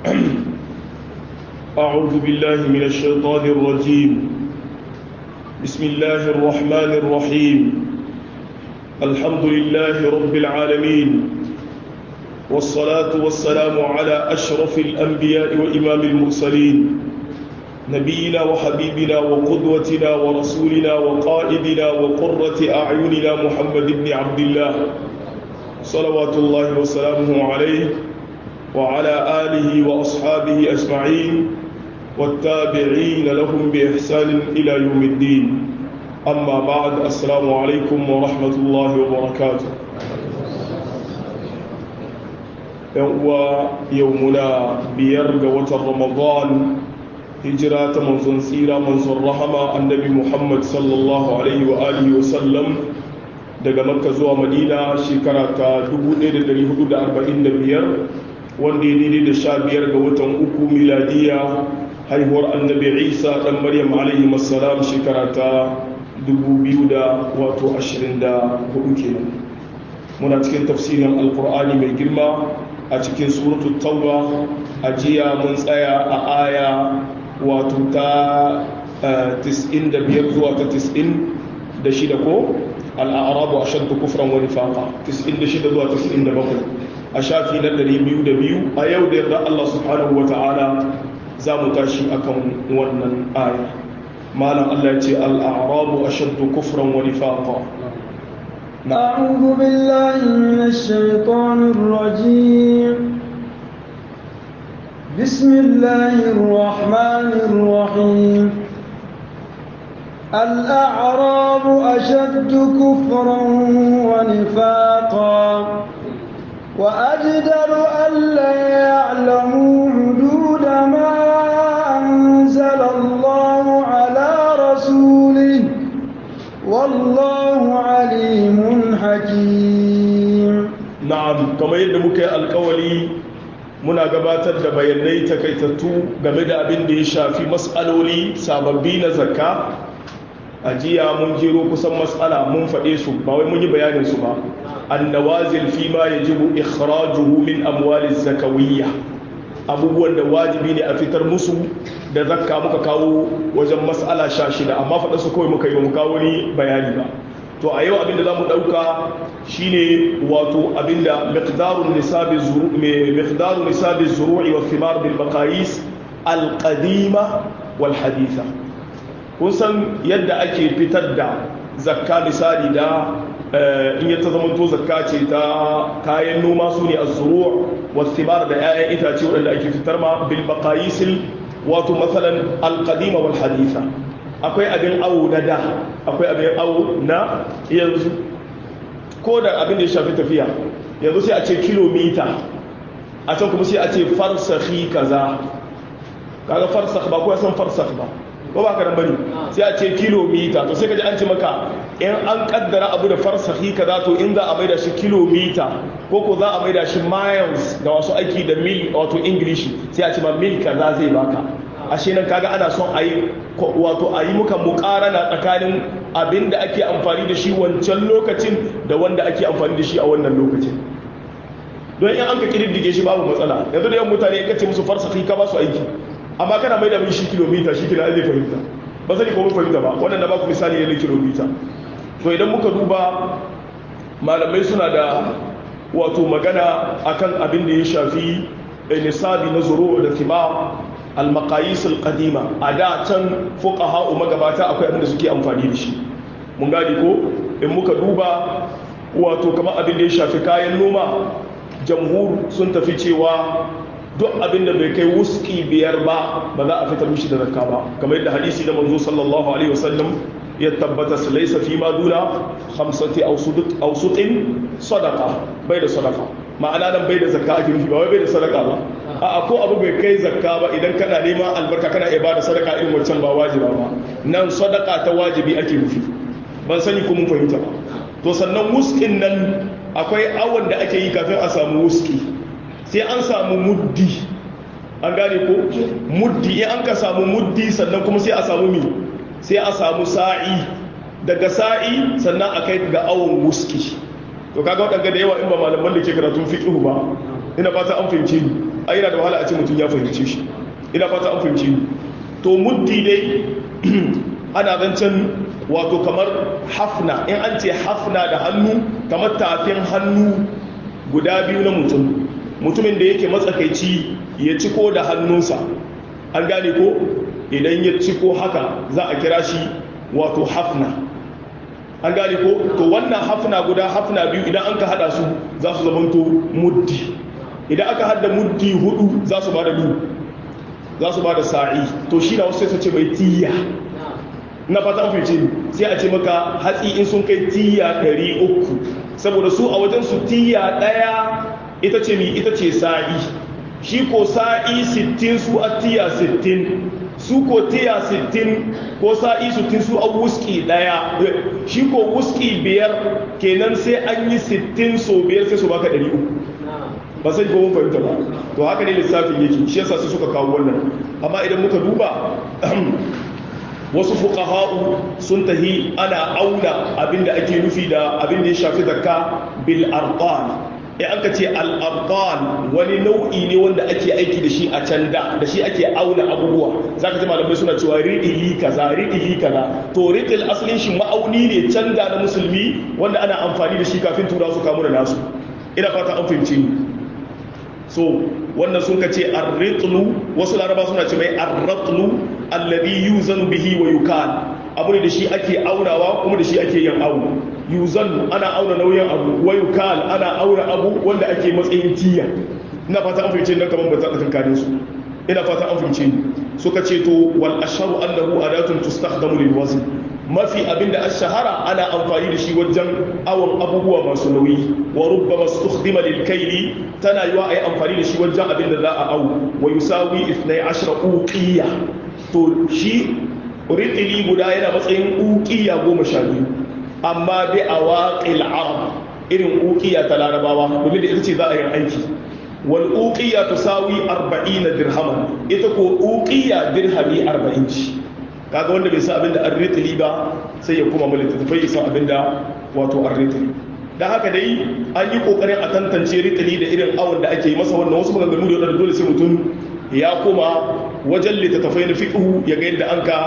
أعوذ بالله من الشيطان الرجيم بسم الله الرحمن الرحيم الحمد لله رب العالمين والصلاة والسلام على أشرف الأنبياء وإمام المرسلين نبينا وحبيبنا وقدوتنا ورسولنا وقائدنا وقرة أعيننا محمد بن عبد الله صلوات الله وسلامه عليه وعلى آله وأصحابه أجمعين والتابعين لهم بإحسان إلى يوم الدين أما بعد السلام عليكم ورحمة الله وبركاته يومنا بيرغ وتر رمضان hijira ta manzon tsira manzon rahama annabi muhammad sallallahu alaihi wa alihi wa sallam daga makka zuwa madina shekara ta 1445 wanda ya daidai da sha biyar ga watan uku miladiya haihuwar annabi isa dan maryam alaihi masalam shekara ta 2024 kenan muna cikin tafsirin alkur'ani mai girma a cikin suratul tauba a jiya mun tsaya a aya wato ta 95 zuwa ta 96 ko al'arabu a shaddu kufran wani faƙa 96 zuwa 97 a shafi na 202 a yau da yarda Allah subhanahu wa ta'ala za mu tashi akan wannan aya malam Allah ya ce al'arabu a shaddu kufran wani faƙa أعوذ بالله من الشيطان الرجيم بسم الله الرحمن الرحيم الأعراب أشد كفرا ونفاقا وأجدر ألا يعلموا حدود ما أنزل الله على رسوله والله عليم حكيم نعم كما يدمك القولي muna gabatar da bayanai takaitattu game da abin da ya shafi matsaloli sababbi na zakka a jiya mun jero kusan matsala mun faɗe su ba wai mun yi bayanin su ba annawazil fi ma yajibu ikhrajuhu min amwali zakawiyya abubuwan da wajibi ne a fitar musu da zakka muka kawo wajen matsala sha shida amma faɗa su kawai muka yi mu kawo ni bayani ba to a yau abinda za mu ɗauka shine wato abinda miqdarun nisabi zuru miqdarun nisabi zuru'i wa thimar bil maqayis al qadima wal haditha kun san yadda ake fitar da zakka misali da in ya ta zama to zakka ce ta kayan noma su ne az-zuru' wa thimar da 'ya'yan itace waɗanda ake fitar ma bil maqayis wato masalan al qadima wal haditha akwai abin awo na da akwai abin awo na yanzu ko da abin da ya shafi tafiya yanzu sai a ce kilomita a can kuma sai a ce farsahi kaza kaga farsakh ba ko san farsakh ba ko ba ka nan bane sai a ce kilomita to sai ka ji an ce maka in an kaddara abu da farsahi kaza to in za a maida shi kilomita ko ko za a maida shi miles da wasu aiki da mil wato english sai a ce ma mil kaza zai baka ashe nan kaga ana son a yi wato a yi muka mukarana tsakanin abin da ake amfani da shi wancan lokacin da wanda ake amfani da shi a wannan lokacin don in an ka kididdige shi babu matsala yanzu da yawan mutane ya ce musu farsafi ka ba su aiki amma kana mai da shi kilomita shi kina zai fahimta ba zai kuma fahimta ba wannan da ba ku misali ne kilomita to idan muka duba malamai suna da wato magana akan abin da ya shafi nisabi na zuru da kima al-maqayis al-qadima a da can fuqaha magabata akwai abin da suke amfani da shi mun gadi ko in muka duba wato kamar abin da ya shafi kayan noma jamhur sun tafi cewa duk abin da bai kai wuski biyar ba ba za a fitar mishi da zakka ba kamar yadda hadisi da manzo sallallahu alaihi wasallam ya tabbata su laisa fi ma duna khamsati awsuqin sadaqa bai da sadaqa ma'ana nan bai da zakka ake nufi ba wai bai da sadaka ba a ko abu bai kai zakka ba idan kana neman albarka kana iya bada sadaka irin wancan ba wajiba ba nan sadaka ta wajibi ake nufi ban sani ko mun fahimta ba to sannan wuskin nan akwai awon da ake yi kafin a samu wuski sai an samu muddi an gane ko muddi in an ka samu muddi sannan kuma sai a samu mi sai a samu sa'i daga sa'i sannan a kai ga awon wuski to kaga waɗanda da yawa in ba malaman da ke karatun fiqh ba ina fata an fahimci ni a yana da wahala a ce mutum ya fahimce shi ina fata an fahimci ni to muddi dai ana zancen wato kamar hafna in an ce hafna da hannu kamar tafin hannu guda biyu na mutum mutumin da yake matsakaici ya ciko da hannunsa an gane ko idan ya ciko haka za a kira shi wato hafna an gane ko to wannan hafna guda hafna biyu idan an ka hada su za su zamanto muddi idan aka hada muddi hudu za su bada biyu za su bada sa'i to shi na wasu sai su ce mai tiya na fata an fice sai a ce maka hatsi in sun kai tiya 300 saboda su a wajen su tiya daya ita ce mi ita ce sa'i shi ko sa'i 60 su a tiya 60 su ko tiya 60 ko sa'i 60 su a wuski daya shi ko wuski biyar kenan sai an yi 60 so biyar sai su baka 300 ba sai ko mun fahimta ba to haka ne lissafin yake shi yasa su suka kawo wannan amma idan muka duba wasu fuqaha'u sun tahi ana auna abinda ake nufi da abinda ya shafi zakka bil arqan in aka ce al arqan wani nau'i ne wanda ake aiki da shi a can da da shi ake auna abubuwa zaka ji malamai suna cewa ri'ili kaza ri'ili kaza to ri'il asalin shi ma'auni ne can da na musulmi wanda ana amfani da shi kafin tura su kamu da nasu ina fata an fahimci so wannan sun ka ce arritlu wasu laraba suna ce mai arratlu alladhi yuzanu bihi wa yukan abu ne da shi ake aunawa kuma da shi ake yin awu yuzanu ana auna nauyin abu wa yukan ana auna abu wanda ake matsayin tiya ina fata an fahimce nan kaman ba za ka tunkare su ina fata an fahimce suka ce to wal asharu annahu adatun tustakhdamu lil wazn mafi abinda ash-shahara ana amfani da shi wajen awon abubuwa masu nauyi wa rubbama istukhdima lil kayli tana yiwa ai amfani da shi wajen abinda za a awu wa yusawi 12 uqiya to shi ritili guda yana matsayin uqiya goma sha biyu amma bi awaqil arab irin uqiya ta larabawa domin da ita ce za a yi aiki wal uqiya tusawi 40 dirhaman ita ko uqiya dirhami 40 ce kaga wanda bai san abin da arritili ba sai ya kuma mulki tafai ya san abin da wato arritili dan haka dai an yi kokarin a tantance ritili da irin awon da ake yi masa wannan wasu maganganu da wadanda dole sai mutum ya koma wajen littattafai na fiqhu ya ga yadda an ka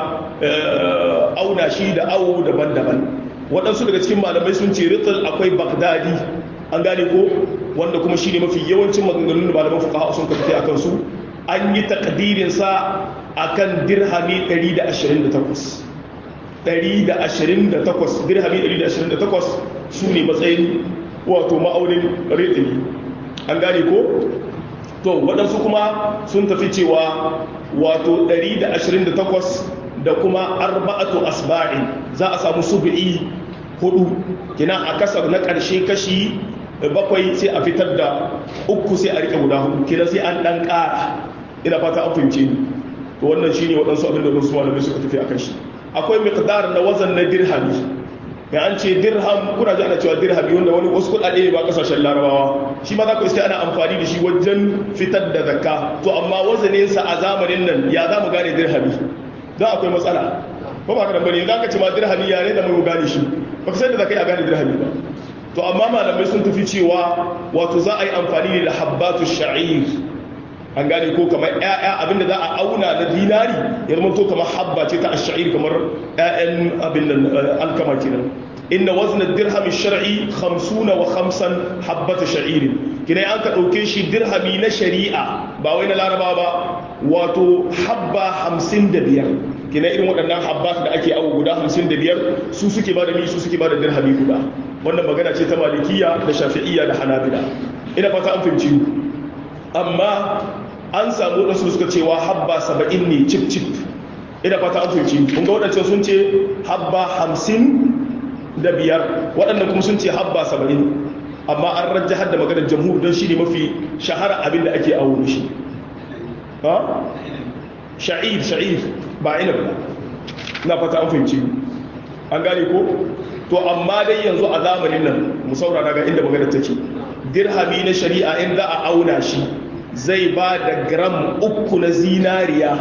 auna shi da awo daban-daban waɗansu daga cikin malamai sun ce ritil akwai bagdadi an gane ko wanda kuma shi ne mafi yawancin maganganun da malaman fuqaha sun kafa akan su an yi takdirinsa a kan dirhami 128 128 dirhami 128 su ne matsayin wato ma'aunin ritini an gane ko to waɗansu kuma sun tafi cewa wato 128 da kuma arba'atu asba'in za a samu subi'i hudu kina a kasar na ƙarshe kashi bakwai sai a fitar da uku sai a rike guda hudu kina sai an ɗan ƙara ina fata an fahimce ni to wannan shine waɗansu abin da wasu malamai suka tafi akan shi akwai miqdar na wazan na dirhami ya an ce dirham kuna ji ana cewa dirhami wanda wani wasu kuɗaɗe ne ba kasashen larabawa shi ma za ku iske ana amfani da shi wajen fitar da zakka to amma wazanin sa a zamanin nan ya za mu gane dirhami don akwai matsala ko ba ka da bane za ka ce ma dirhami ya ne da mu gane shi ba ka san da zakai a gane dirhami ba to amma malamai sun tafi cewa wato za a yi amfani ne da habbatu sha'ir an gane ko kamar ƴaƴa abinda za a auna na dinari ya zama to kamar habba ce ta ash-sha'ir kamar ƴaƴan abin nan alkama kenan inna wazna dirham shar'i 50 wa 5 habbatu sha'ir kina an ka dauke shi dirhami na shari'a ba wai na laraba ba wato habba 55 kina irin waɗannan habbat da ake awo guda 55 su suke ba da mi su suke ba da dirhami guda wannan magana ce ta malikiya da shafi'iyya da hanabila ina fata an fahimci amma an samu waɗansu suka cewa habba saba'in ne cip cip ina fata an fahimci kun ga waɗancan sun ce habba hamsin da biyar waɗannan kuma sun ce habba saba'in amma an rajja hadda maganar jamhur don shi ne mafi shahara abin da ake awo shi ha sha'ir sha'ir ba ina ba na fata an fahimci an gane ko to amma dai yanzu a zamanin nan mu saurara ga inda maganar take dirhami na shari'a in za a auna shi zai ba da gram uku na zinariya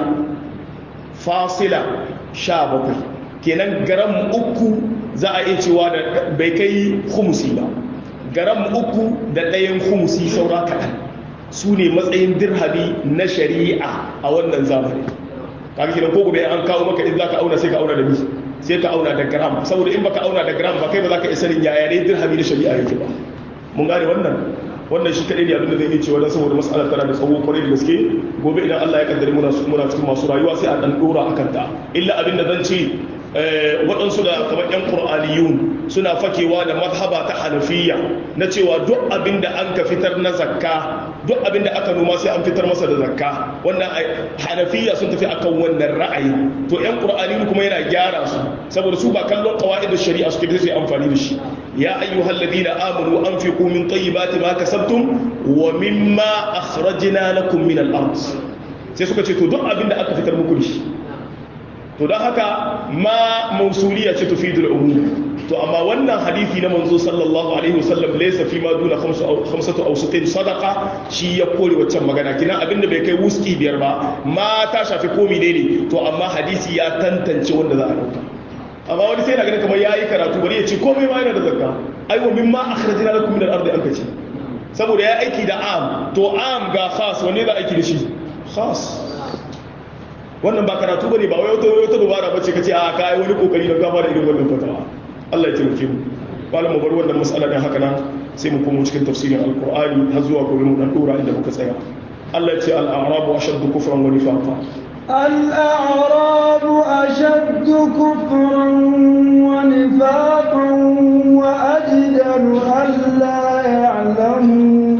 fasila sha bakwai kenan gram uku za a iya cewa da bai kai humusi ba gram uku da ɗayan humusi saura kaɗan su ne matsayin dirhami na shari'a a wannan zamani kaga kidan ko gobe an kawo maka in zaka auna sai ka auna da mi sai ka auna da gram saboda in baka auna da gram ba kai ba zaka isa sanin yaya ne dirhami na shari'a yake ba mun gane wannan wannan shi kadai ne abin da zai yi cewa dan saboda mas'alar tana da tsawo kwarai da gaske gobe idan Allah ya kaddare muna muna cikin masu rayuwa sai a dan dora akan ta illa abin da zan ce waɗansu da kamar 'yan ƙur'aniyun suna fakewa da mazhaba ta hanafiya na cewa duk abin da an ka fitar na zakka duk abin da aka noma sai an fitar masa da zakka wannan hanafiya sun tafi akan wannan ra'ayi to 'yan ƙur'aniyun kuma yana gyara su saboda su ba kallon ƙawa'id da shari'a suke da sai amfani da shi ya ayyuhal ladina amanu anfiqu min tayyibati ma kasabtum wa mimma akhrajna lakum min al-ard sai suka ce to duk abin da aka fitar muku da shi to don haka ma mausuliya ce tufidul umum to amma wannan hadisi na manzo sallallahu alaihi wasallam laysa fi ma duna khamsatu awsuqin sadaqa shi ya kore waccan magana kina abinda bai kai wuski biyar ba ma ta shafi komi ne ne to amma hadisi ya tantance wanda za a dauka amma wani sai na ganin kamar yayi karatu bari ya ce komai ma yana da zakka ai wa mimma akhrajna lakum min al-ardi an kace saboda ya aiki da am to am ga khas wanne za aiki da shi khas wannan ba karatu bane ba wai wata wata dubara bace kace a kai wani kokari da gama da irin wannan fatawa Allah ya taimake mu malam mu bar wannan mas'ala din haka nan sai mu komo cikin tafsirin alqur'ani har zuwa gobe mu dan dora inda muka tsaya Allah ya ce al-a'rabu ashaddu kufran wa nifaqa الأعراب أشد كفرا ونفاقا وأجدر ألا يعلموا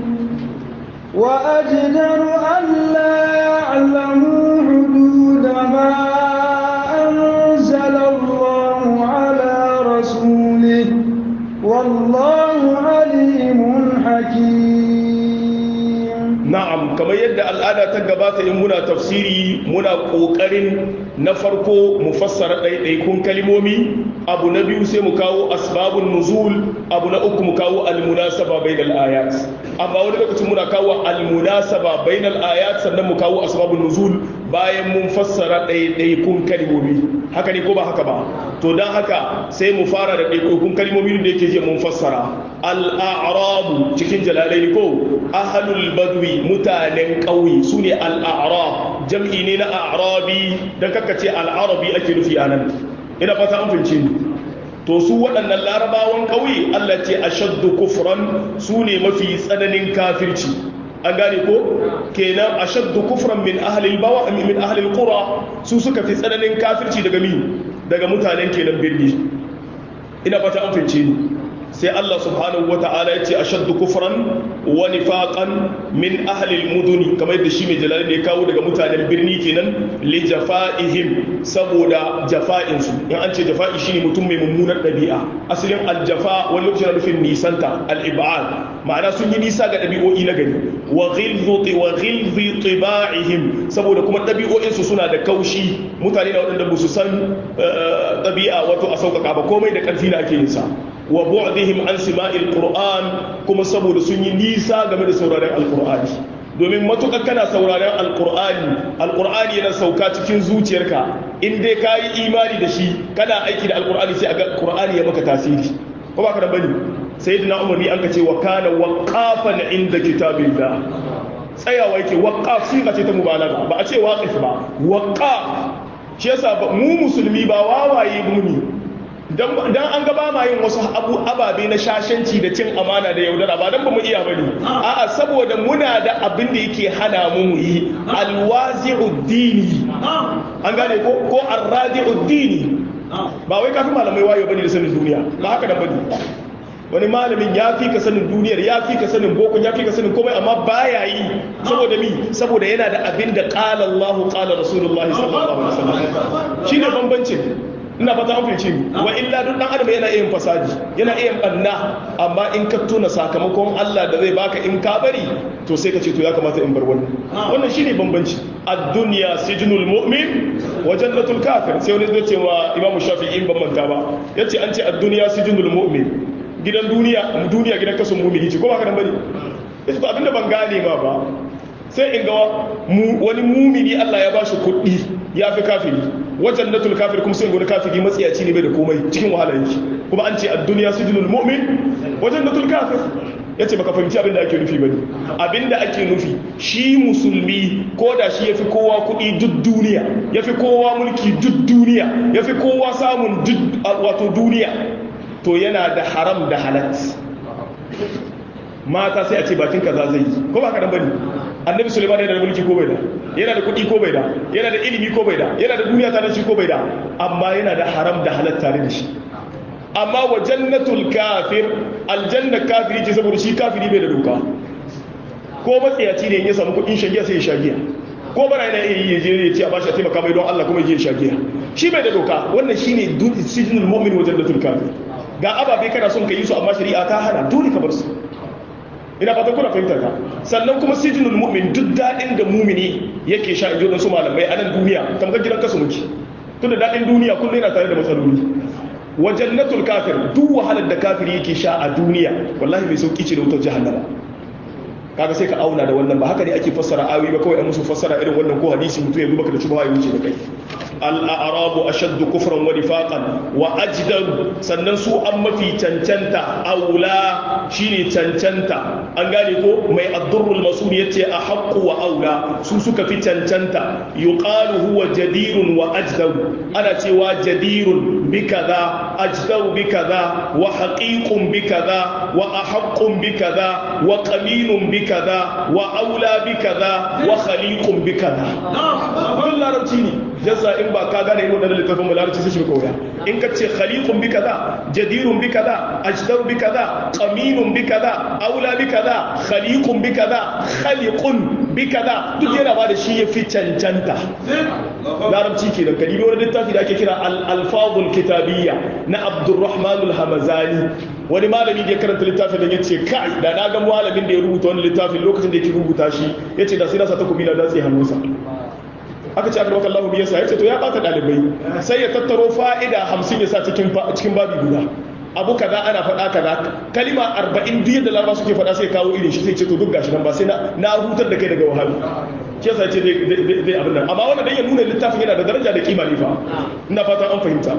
وأجدر ألا يعلموا حدود ما أنزل الله على رسوله والله عليم حكيم na'am kamar yadda al'ada ta gabata in muna tafsiri muna kokarin na farko mu fassara ɗaiɗaikun kalimomi abu na biyu sai mu kawo asbabun nuzul abu na uku mu kawo almunasaba bainal ayat amma wani lokacin muna kawo almunasaba bainal ayat sannan mu kawo asbabun nuzul bayan mun fassara ɗaiɗaikun kalimomi haka ne ko ba haka ba to don haka sai mu fara da ɗaiɗaikun kalimomi da yake je mun fassara al'arabu cikin jalalai ko ahalul badwi mutanen ƙauye su ne al'arab jam'i ne na arabi don ce al'arabi ake nufi a nan ina fata an fince ni to su waɗannan larabawan ƙauye allah ce a shaddu kufran su ne mafi tsananin kafirci an gane ko kenan a shaddu kufran min ahalil bawa min ahalil qura su suka fi tsananin kafirci daga mi daga mutanen kenan birni ina fata an fince ni sai Allah subhanahu wa ta'ala ya ce a shaddu kufran wa nifaqan min ahlil muduni kamar yadda shi mai jalali ne kawo daga mutanen birni kenan li jafa'ihim saboda jafa'insu in an ce jafa'i shine mutum mai mummunar ɗabi'a asalin aljafa wani lokaci na nufin nisanta al-ib'ad ma'ana sun yi nisa ga ɗabi'o'i na gari wa ghilzu wa ghilzi tiba'ihim saboda kuma ɗabi'o'insu suna da kaushi mutane da waɗanda ba su san ɗabi'a wato a sauƙaƙa ba komai da ƙarfi na ake yin sa wa bu'dihim an sima'il qur'an kuma saboda sun yi nisa game da sauraron alqur'ani domin matuƙar kana sauraron alqur'ani alqur'ani yana sauka cikin zuciyarka in dai ka yi imani da shi kana aiki da alqur'ani sai aga qur'ani ya maka tasiri ko ba ka da bane sayyidina umar ni an ka ce wa kana waqafan inda kitabillah tsayawa yake waqaf siga ce ta mubalaga ba a ce waqif ba waqaf shi yasa mu musulmi ba wawaye muni dan an gaba ma yin wasu abu ababe na shashanci da cin amana da yaudara ba dan ba mu iya bane a'a saboda muna da abin da yake hana mu mu yi alwazi'u dini an gane ko ko arradi'u dini ba wai kafin malamai wayo bane da sanin duniya ba haka da bane wani malamin ya fi ka sanin duniyar ya fi ka sanin boko ya fi ka sanin komai amma baya yi saboda mi saboda yana da abin da qala Allahu qala Rasulullahi sallallahu alaihi wasallam shine bambancin ina fata an fahimci wa illa duk dan adam yana iya fasadi yana iya banna amma in ka tuna sakamakon Allah da zai baka in ka bari to sai ka ce to ya kamata in bar wannan wannan shine bambanci ad-dunya sijnul mu'min wa jannatul kafir sai wani zai ce wa Imam Shafi'i in ban manta ba yace an ce ad-dunya sijnul mu'min gidan duniya duniya gidan kasan mu'mini ce ko ba ka dan bari yace to abinda ban gane ma ba sai in ga wani mumini Allah ya bashi kuɗi ya fi kafiri wajen natul kafir kuma sai in ga wani kafiri matsiyaci ne bai da komai cikin wahala yake kuma an ce a duniya sujinul mu'min wajen natul kafir yace baka fahimci abin da ake nufi bane abin da ake nufi shi musulmi ko da shi yafi kowa kuɗi duk duniya yafi kowa mulki duk duniya yafi kowa samun duk wato duniya to yana da haram da halat mata sai a ce bakin kaza zai yi ko ba ka dan bane annabi sulaiman yana da mulki ko bai da yana da kuɗi ko bai da yana da ilimi ko bai da yana da duniya tare da shi ko bai da amma yana da haram da halal tare da shi amma wa jannatul kafir aljanna kafiri ce saboda shi kafiri bai da doka ko matsayaci ne in ya samu kuɗin shagiya sai ya shagiya ko bara yana iya yi je ya ce a bashi a taimaka mai don Allah kuma ya je shagiya shi bai da doka wannan shine sijinul mu'min wa jannatul kafir ga ababe kana son ka yi su amma shari'a ta hana dole ka bar su ina fatan kuna fahimtar ka sannan kuma sijinul mu'min duk daɗin da mumini yake sha injo su malamai a nan duniya tamkar gidan kasu muke tunda daɗin duniya kullum yana tare da matsaloli wa jannatul kafir duk wahalar da kafiri yake sha a duniya wallahi mai sauki ce da wutar jahannama kaga sai ka auna da wannan ba haka ne ake fassara ayoyi ba kawai an musu fassara irin wannan ko hadisi mutum ya zuba ka da shubha ya wuce da kai al'arabu ashaddu kufran wa nifaqan wa ajdaru sannan su an mafi cancanta aula shine cancanta an gane ko mai addurrul masul yace a haqqu wa aula su suka fi cancanta yuqalu huwa jadirun wa ajdaru ana cewa jadirun bi kaza ajdaru bi kaza wa haqiqun bi kaza wa ahaqqun bi kaza wa qaminun bi kaza wa aula bi kaza wa khaliqun bi kaza duk larabci ne jazza in ba ka gane irin wannan littafin mu larabci sai shi koya in ka ce khaliqun bi kaza jadirun bi kaza ajdaru bi kaza qaminun bi kaza aula bi kaza khaliqun bi kaza khaliqun bi kaza duk yana ba da shi ya fi cancanta larabci kenan kadibi wani littafi da ake kira al-alfazul kitabiyya na abdurrahman al-hamazani wani malami da ya karanta littafin da ya ce kai da na ga malamin da ya rubuta wani littafin lokacin da yake rubuta shi ya ce da sai na sa takobi na datse hannunsa aka ce aka roƙar lahu biyarsa ya ce to ya ɓata ɗalibai sai ya tattaro fa'ida hamsin ya sa cikin babi guda abu kaza ana faɗa kaza kalima arba'in duk yadda laraba suke faɗa sai kawo irin shi sai ce to duk gashi nan ba sai na hutar da kai daga wahalu shi yasa ce zai abin nan amma wannan dan ya nuna littafin yana da daraja da kima ne fa ina fatan an fahimta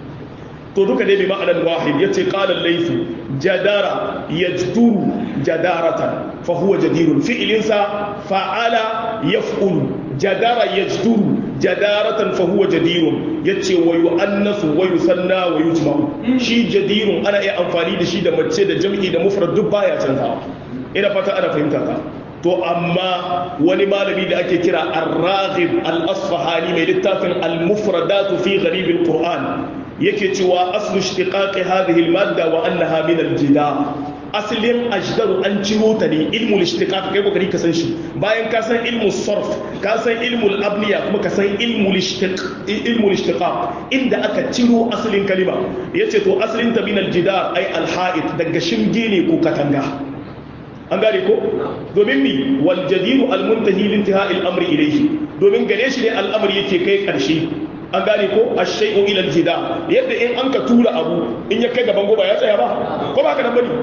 to duka dai bi ma'anar wahid yace qala al-layth jadara yajduru jadaratan fa huwa jadirun fi'linsa fa'ala yaf'ulu jadara yajduru jadaratan fa huwa jadirun yace wa yu'annasu wa yusanna wa yujma'u shi jadirun ana iya amfani da shi da mace da jam'i da mufrad duk baya canzawa ina fata ana fahimta ta to amma wani malami da ake kira ar-raghib al-asfahani mai littafin al-mufradatu fi gharib al-qur'an yake cewa aslu ishtiqaqi hadhihi al-madda wa annaha min al-jida asalin ajdaru an ciro ta ne ilmul ishtiqaq kai kokari ka san shi bayan ka san ilmul sarf ka san ilmul abniya kuma ka san ilmul ishtiq ilmul ishtiqaq inda aka ciro asalin kalima yace to asalin ta min al-jidar ay al-ha'id daga shimge ne ko katanga an gane ko domin mi wal jadiru al-muntahi li intihai al-amri ilayhi domin gare shi ne al'amari yake kai karshe an gane ko ash-shay'u ila al-jida yadda in an ka tura abu in ya kai gaban goba ya tsaya ba ko ba ka nan bane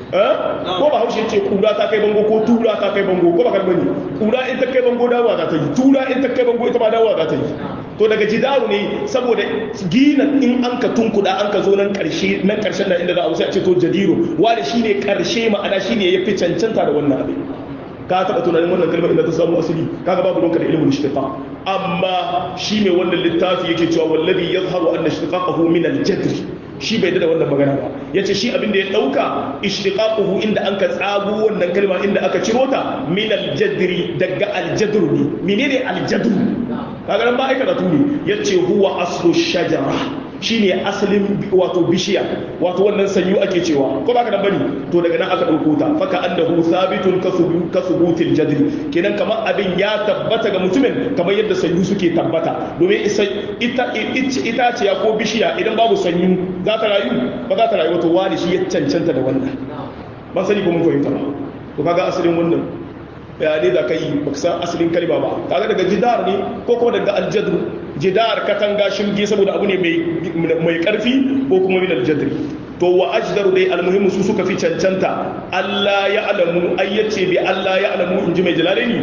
ko ba haushe ce kura ta kai bango ko tura ta kai bango ko ba ka bane kura in ta kai bango dawowa za ta yi tura in ta kai bango ita ma dawowa za ta yi to daga jidaru ne saboda gina in an ka tunkuda an ka zo nan karshe nan karshen da inda za a wuce a ce to jadiru wani shine karshe ma'ana shine ya fi cancanta da wannan abin ka taɓa tunanin wannan kalmar inda ta samu asali kaga babu donka da ilimin ishtiqa amma shi mai wannan littafi yake cewa wallazi yazharu anna ishtiqaqahu min al-jadr shi bai da wannan magana ba yace shi abin da ya dauka ishtiqaquhu inda an ka tsago wannan kalma inda aka ciro ta min al-jadri daga al-jadr ne menene al-jadr kaga nan ba ai karatu ne yace huwa aslu shajara shine asalin wato bishiya wato wannan sanyu ake cewa ko baka da bane to daga nan aka dauko ta faka annahu sabitun kasubutil jadri kenan kamar abin ya tabbata ga mutumin kamar yadda sanyu suke tabbata domin ita ita ce ko bishiya idan babu sanyu za ta rayu ba za ta rayu wato wani shi ya cancanta da wannan ban sani ko mun fahimta ba to kaga asalin wannan bayanai da kai baka san asalin kalma ba kaga daga jidar ne ko kuma daga aljadru jidar katanga shirge saboda abu ne mai karfi ko kuma min aljadri to wa ajdaru dai almuhimmu su suka fi cancanta Allah ya alamu ayyace bi Allah ya alamu inji mai jalalaini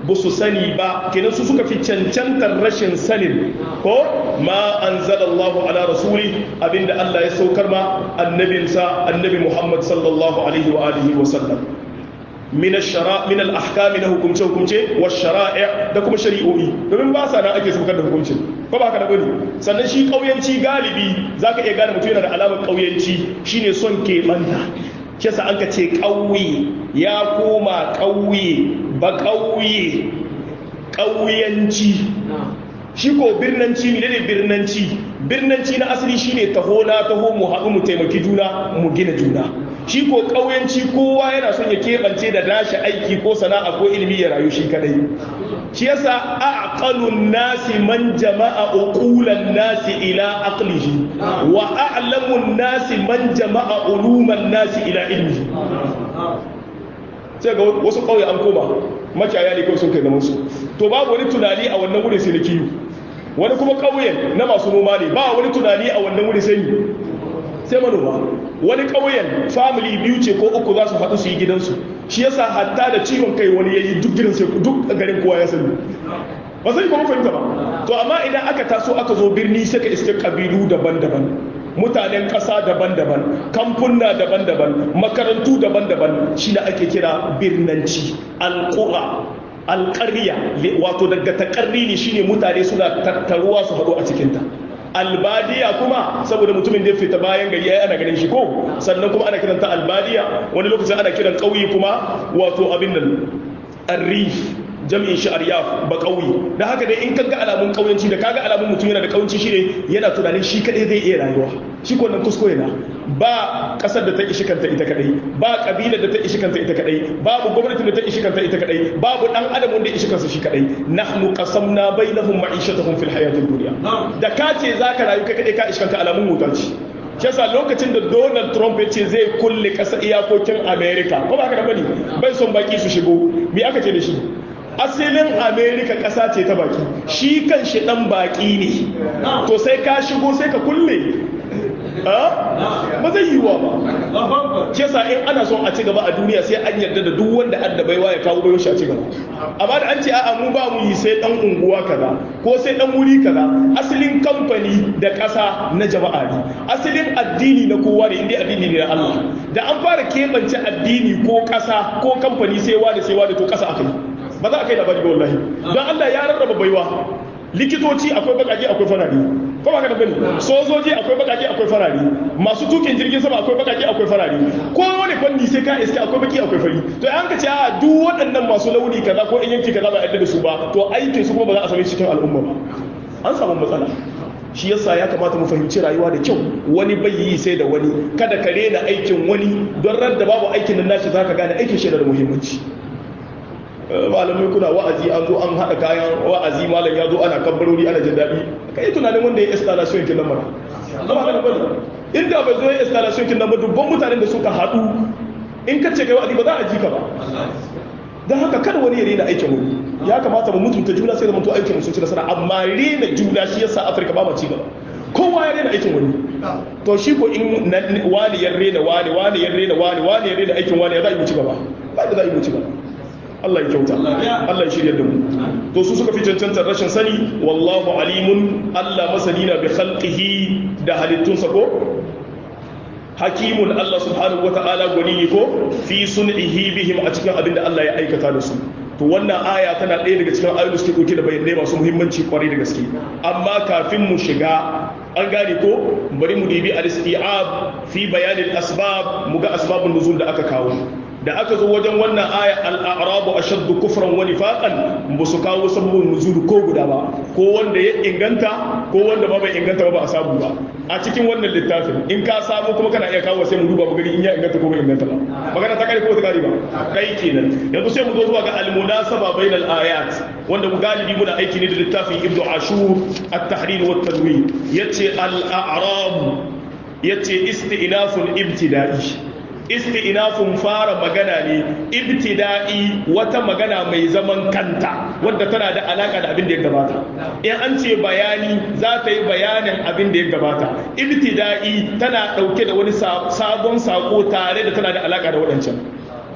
ba su sani ba kenan su suka fi cancantar rashin sanin ko ma anzalallahu ala rasuli abinda Allah ya saukar ma annabinsa annabi Muhammad sallallahu alaihi wa alihi wa sallam min ash-shara min al-ahkam na hukumce hukumce wa shara'i da kuma shari'o'i domin ba sa nan ake saukar da hukuncin ko ba ka da bane sannan shi kauyanci galibi zaka iya gane mutum yana da alamar kauyanci shine son keɓanta shi yasa an ka ce ƙauye ya koma ƙauye ba ƙauye ƙauyanci shi ko birnanci ne ne birnanci birnanci na asali shine taho na taho mu haɗu mu taimaki juna mu gina juna shi ko ƙauyanci kowa yana son ya keɓance da nashi aiki ko sana'a ko ilimi ya rayu shi kadai shi yasa aqalun nasi man jama'a uqulan nasi ila aqlihi wa a'lamun nasi man jama'a uluman nasi ila ilmihi sai ga wasu kauye an koma makiyaya ne kawai sun kai zaman su to babu wani tunani a wannan wurin sai na kiyo wani kuma kauyen na masu noma ne ba wani tunani a wannan wurin sai sai manoma wani ƙauyen family biyu ce ko uku za su haɗu su yi gidansu shi yasa hatta da ciwon kai wani ya yi duk gidan sai duk garin kowa ya sani ba sai kuma fahimta ba to amma idan aka taso aka zo birni sai ka iske kabilu daban-daban mutanen ƙasa daban-daban kamfuna daban-daban makarantu daban-daban shi da ake kira birnanci alƙura alƙarya wato daga taƙarri ne shine mutane suna tattaruwa su haɗu a cikinta albadiya kuma saboda mutumin da ya fita bayan gari ai ana ganin shi ko sannan kuma ana kiranta albadiya wani lokacin ana kiran ƙauye kuma wato abin nan arrif jami'in shi aryaf ba ƙauye da haka dai in ka ga alamun ƙauyenci da kaga alamun mutum yana da ƙauyenci shine yana tunanin shi kadai zai iya rayuwa shi ko nan kuskure na ba kasar da ta ishi kanta ita kadai ba kabilar da ta ishi kanta ita kadai babu gwamnatin da ta ishi kanta ita kadai babu dan adam wanda ya ishi kansa shi kadai nahnu qasamna bainahum ma'ishatahum fil hayatid dunya da ka ce zaka rayu kai kadai ka ishi kanka alamun mutanci shi yasa lokacin da Donald Trump ya ce zai kulle kasa iyakokin America ko ba haka da bane bai son baki su shigo me aka ce da shi asalin amerika ƙasa ce ta baki shi kan shi ɗan baki ne to sai ka shigo sai ka kulle ba zai yi wa ba kesa in ana son a ci gaba a duniya sai an yarda da duk wanda adda baiwa ya kawo bayo shi a ci gaba amma da an ce a'a mu ba mu yi sai dan unguwa kaza ko sai dan wuri kaza asalin kamfani da ƙasa na jama'a ne asalin addini na kowa ne inda addini ne na Allah da an fara keɓance addini ko ƙasa ko kamfani sai wani sai wani to ƙasa aka yi ba za a kai labari ba wallahi don Allah ya rarraba baiwa likitoci akwai bakaje akwai farari ko ba ka da bane sojoji akwai bakaje akwai farari masu tukin jirgin sama akwai bakaje akwai farari ko wani fanni sai ka iska akwai baki akwai fari to an ka ce a duk waɗannan masu launi kaza ko in yanki kaza ba a da su ba to aikin su kuma ba za a same cikin al'umma ba an samu matsala shi yasa ya kamata mu fahimci rayuwa da kyau wani bai yi sai da wani kada ka rena aikin wani don radda babu aikin nan nashi zaka gane aikin shi da muhimmanci malamai kuna wa'azi an zo an haɗa kayan wa'azi malam ya zo ana kabbarori ana jin daɗi ka yi tunanin wanda ya installation kin nan mara amma haka bane inda bai zo ya installation kin nan ba dubban mutanen da suka haɗu in ka ce kai wa'azi ba za a ji ka ba don haka kada wani ya rena aikin wani ya kamata mu mutunta juna sai da mutu aikin sun ci nasara amma rena juna shi yasa afirka ba ma ci gaba kowa ya rena aikin wani to shi ko in wani ya rena wani wani ya rena wani wani ya rena aikin wani ya za a yi mu ci gaba ba da za a yi mu ci gaba Allah ya kyauta Allah ya shirya da mu to su suka fi cancantar rashin sani wallahu alimun Allah masani na bi khalqihi da halittunsa ko hakimun Allah subhanahu wata'ala gwani ne ko fi sun'ihi bihim a cikin abin da Allah ya aikata da su to wannan aya tana ɗaya daga cikin ayoyin da suke ɗauke da bayanai masu muhimmanci kwarai da gaske amma kafin mu shiga an gane ko bari mu dibi al-isti'ab fi bayanin asbab mu ga asbabun nuzul da aka kawo da aka zo wajen wannan aya al'arabu a shaddu kufran wani faƙan ba su kawo sabbin nuzulu ko guda ba ko wanda ya inganta ko wanda ba bai inganta ba ba a samu ba a cikin wannan littafin in ka samu kuma kana iya kawo sai mu duba mu gani in ya inganta ko bai inganta ba magana ta kare ko ta kare ba kai kenan yanzu sai mu zo zuwa ga al-munasaba bainal ayat wanda mu galibi muna aiki ne da littafin ibnu ashur at-tahrir wa at-tanwir yace al-a'rab yace istinafun ibtida'i isti'nafun fara magana ne ibtida'i wata magana mai zaman kanta wadda tana da alaka da abin da ya gabata in an ce bayani za ta yi bayanin abin da ya gabata ibtida'i tana dauke da wani sabon sako tare da tana da alaka da waɗancan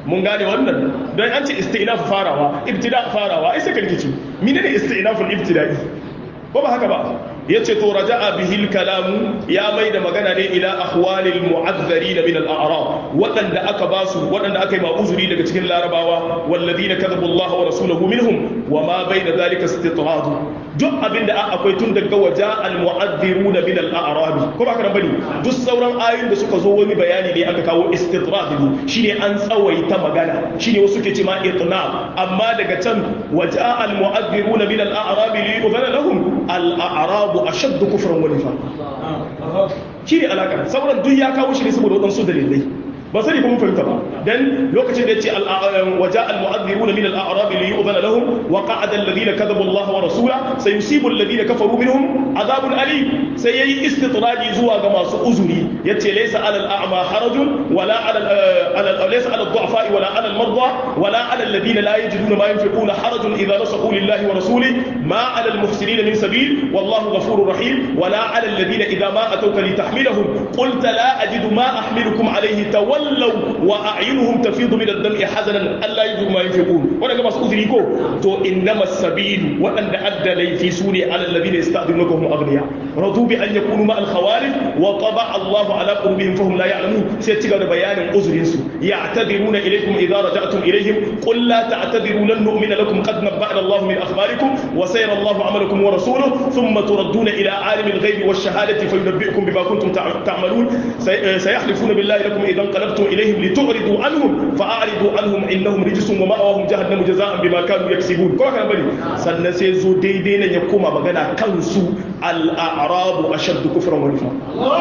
mun gane wannan don an ce istinaf farawa ibtida farawa ai sai ka rikici mine ne istinaful ibtida'i ko ba haka ba yace to raja'a bihil kalamu ya mai da magana ne ila ahwalil mu'azzarin min al-a'rab wadanda aka basu wadanda aka yi ma'uzuri daga cikin larabawa walladina kadhabu Allah wa rasulahu minhum wa ma bayna dhalika istitrad duk abinda akwai tun daga waja al-mu'azzirun min al-a'rab ko ba haka bane duk sauran ayoyin da suka zo wani bayani ne aka kawo istitrad shine an tsawaita magana shine wasu ke ce ma itnab amma daga can waja al-mu'azzirun min al-a'rab li yu'zana lahum al-a'rab ashaddu kufran wa nifaq shi ne alaka sauran duk ya kawo shi ne saboda waɗansu dalilai ba sani kuma fahimta ba dan lokacin da yace waja al mu'adhdhiruna min al a'rab li yu'dhana lahum wa qa'ada alladhina kadhabu Allah wa rasula sayusibu alladhina kafaru minhum adhabun alim sai yayi istitraji zuwa ga masu uzuri yace laysa ala al a'ma harajun wala ala laysa ala al du'afa wala ala al marda wala ala alladhina la yajiduna ma yunfiquna harajun idha nasahu lillahi wa rasulihi ma ala al muhsinin min sabil wallahu ghafurur rahim wala ala alladhina idha ma atawka litahmilahum qulta la ajidu ma ahmilukum alayhi taw تولوا واعينهم تفيض من الدمع حزنا الا يجدوا ما ينفقون وانا كما سؤذري كو تو انما السبيل وان ادى لي في سوري على الذين يستاذنونك هم اغنياء رضوا بان يكونوا مع الخوالف وطبع الله على قلوبهم فهم لا يعلمون سيتيغا بيان عذرين سو يعتذرون اليكم اذا رجعتم اليهم قل لا تعتذروا لن نؤمن لكم قد نبأنا الله من اخباركم وسيرى الله عملكم ورسوله ثم تردون الى عالم الغيب والشهاده فينبئكم بما كنتم تعملون سيحلفون بالله لكم اذا انقلبتم إليهم لتعرضوا عنهم فأعرضوا عنهم إنهم رجس ومأواهم جهنم جزاء بما كانوا يكسبون كما كان بني sannan sai zo daidai nan ya koma magana kansu al'arabu ashaddu kufran wa nifaq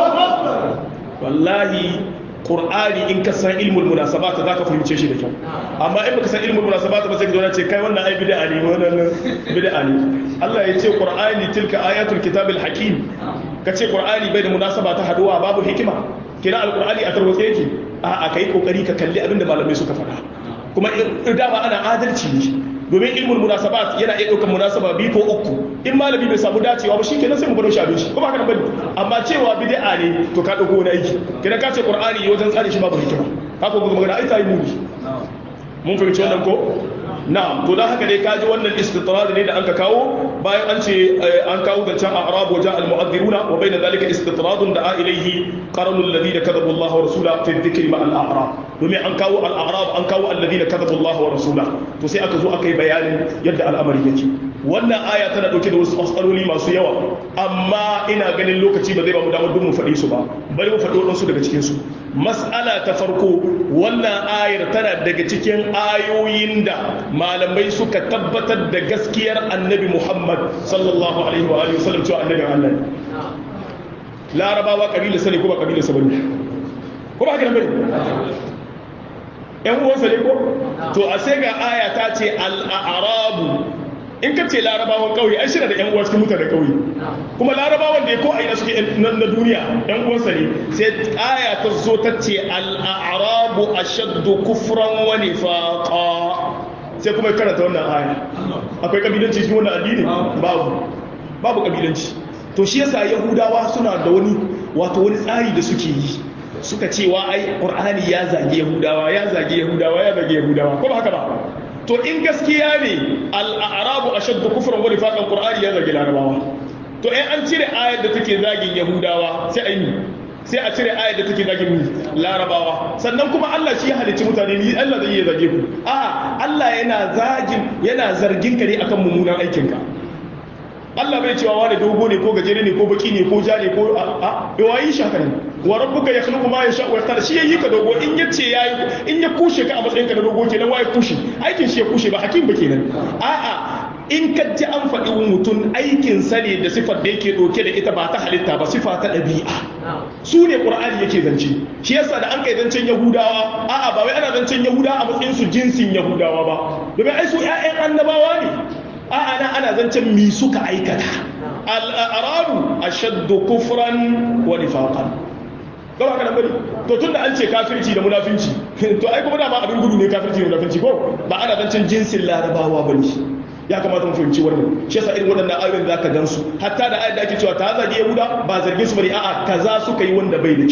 wallahi qur'ani in ka san ilmul munasabat zaka fahimce shi da kyau amma in baka san ilmul munasabat ba sai ka zo ce kai wannan ai bid'a ne wannan bid'a ne Allah ya ce qur'ani tilka ayatul kitabil hakim kace qur'ani bai da munasaba ta haduwa babu hikima kira alqur'ani a tarwatse yake a ka yi kokari ka kalli abinda malamai suka faɗa kuma dama ana adalci ne domin ilmul munasabat yana iya ɗaukar munasaba biyu ko uku in malami bai samu dacewa ba shikenan sai mu bado shi abin shi kuma haka bane amma cewa bid'a ne to ka dauko wani aiki kina ka ce qur'ani wajen tsare shi babu hikima haka kuma magana ai ta yi muni mun fahimci wannan ko na'am to dan haka dai kaji wannan istitrad ne da anka kawo bayan an ce an kawo da can a'rab wa ja'a al-mu'adhdhiruna wa bayna dhalika istitrad da ilayhi qaranu alladhina kadhabu Allah wa rasula fi dhikri ma al-a'rab domin an kawo al-a'rab an kawo alladhina kadhabu Allah wa rasula to sai aka zo aka yi bayanin yadda al'amari yake wannan aya tana dauke da wasu matsaloli masu yawa amma ina ganin lokaci ba zai ba mu damar duk mu faɗi su ba bari mu faɗi waɗansu daga cikin su mas'ala ta farko wannan ayar tana daga cikin ayoyin da malamai suka tabbatar da gaskiyar annabi Muhammad sallallahu alaihi wa alihi wasallam cewa annabi Allah ne larabawa kabila sani ko ba kabila sa bane ko ba haka nan bane ƴan uwansa ne ko to a sai ga aya ta ce al-a'rabu in ka ce larabawan ƙauye ai shi da ƴan uwa cikin mutane ƙauye kuma larabawan da ya ko a ina suke na duniya ƴan uwansa ne sai aya ta zo ta ce al-a'rabu ashaddu kufran wa nifaqa sai kuma karanta wannan aya akwai kabilanci cikin wannan addini babu babu kabilanci to shi yasa yahudawa suna da wani wato wani tsari da suke yi suka cewa ai qur'ani ya zage yahudawa ya zage yahudawa ya zage yahudawa ko ba haka ba to in gaskiya ne al-a'rabu ashaddu kufran wa nifaqan qur'ani ya zage larabawa to in an cire ayar da take zagin yahudawa sai ai sai a cire ayar da take zagin mu larabawa sannan kuma Allah shi ya halicci mutane ni Allah zai iya zage ku a Allah yana zagin yana zargin ka ne akan mummunan aikin ka Allah bai cewa wani dogo ne ko gajere ne ko baki ne ko ja ne ko a a yawayi shi haka ne wa rabbuka yakhluqu ma yasha wa yakhtar shi yayi ka dogo in yace yayi in ya kushe ka a matsayin ka na dogo kenan waye kushe aikin shi ya kushe ba hakim ba kenan a a in ka ji an faɗi mutum aikin sa ne da sifar da yake ɗauke da ita ba ta halitta ba sifa ta ɗabi'a su ne ƙur'ani yake zance shi yasa da an kai zancen yahudawa a'a ba wai ana zancen yahudawa a matsayin su jinsin yahudawa ba domin ai su ƴaƴan annabawa ne a'a na ana zancen mi suka aikata al-arabu ashaddu kufran wa nifaqan gaba kana bari to tunda an ce kafirci da munafinci to ai kuma dama abin gudu ne kafirci da munafinci ko ba ana zancen jinsin larabawa bane ya kamata mu fahimci wannan shi yasa irin waɗannan ayoyin za ka gansu hatta da ayat da ake cewa ta zage yahuda ba zargin su bane a'a kaza suka yi wanda bai da kyau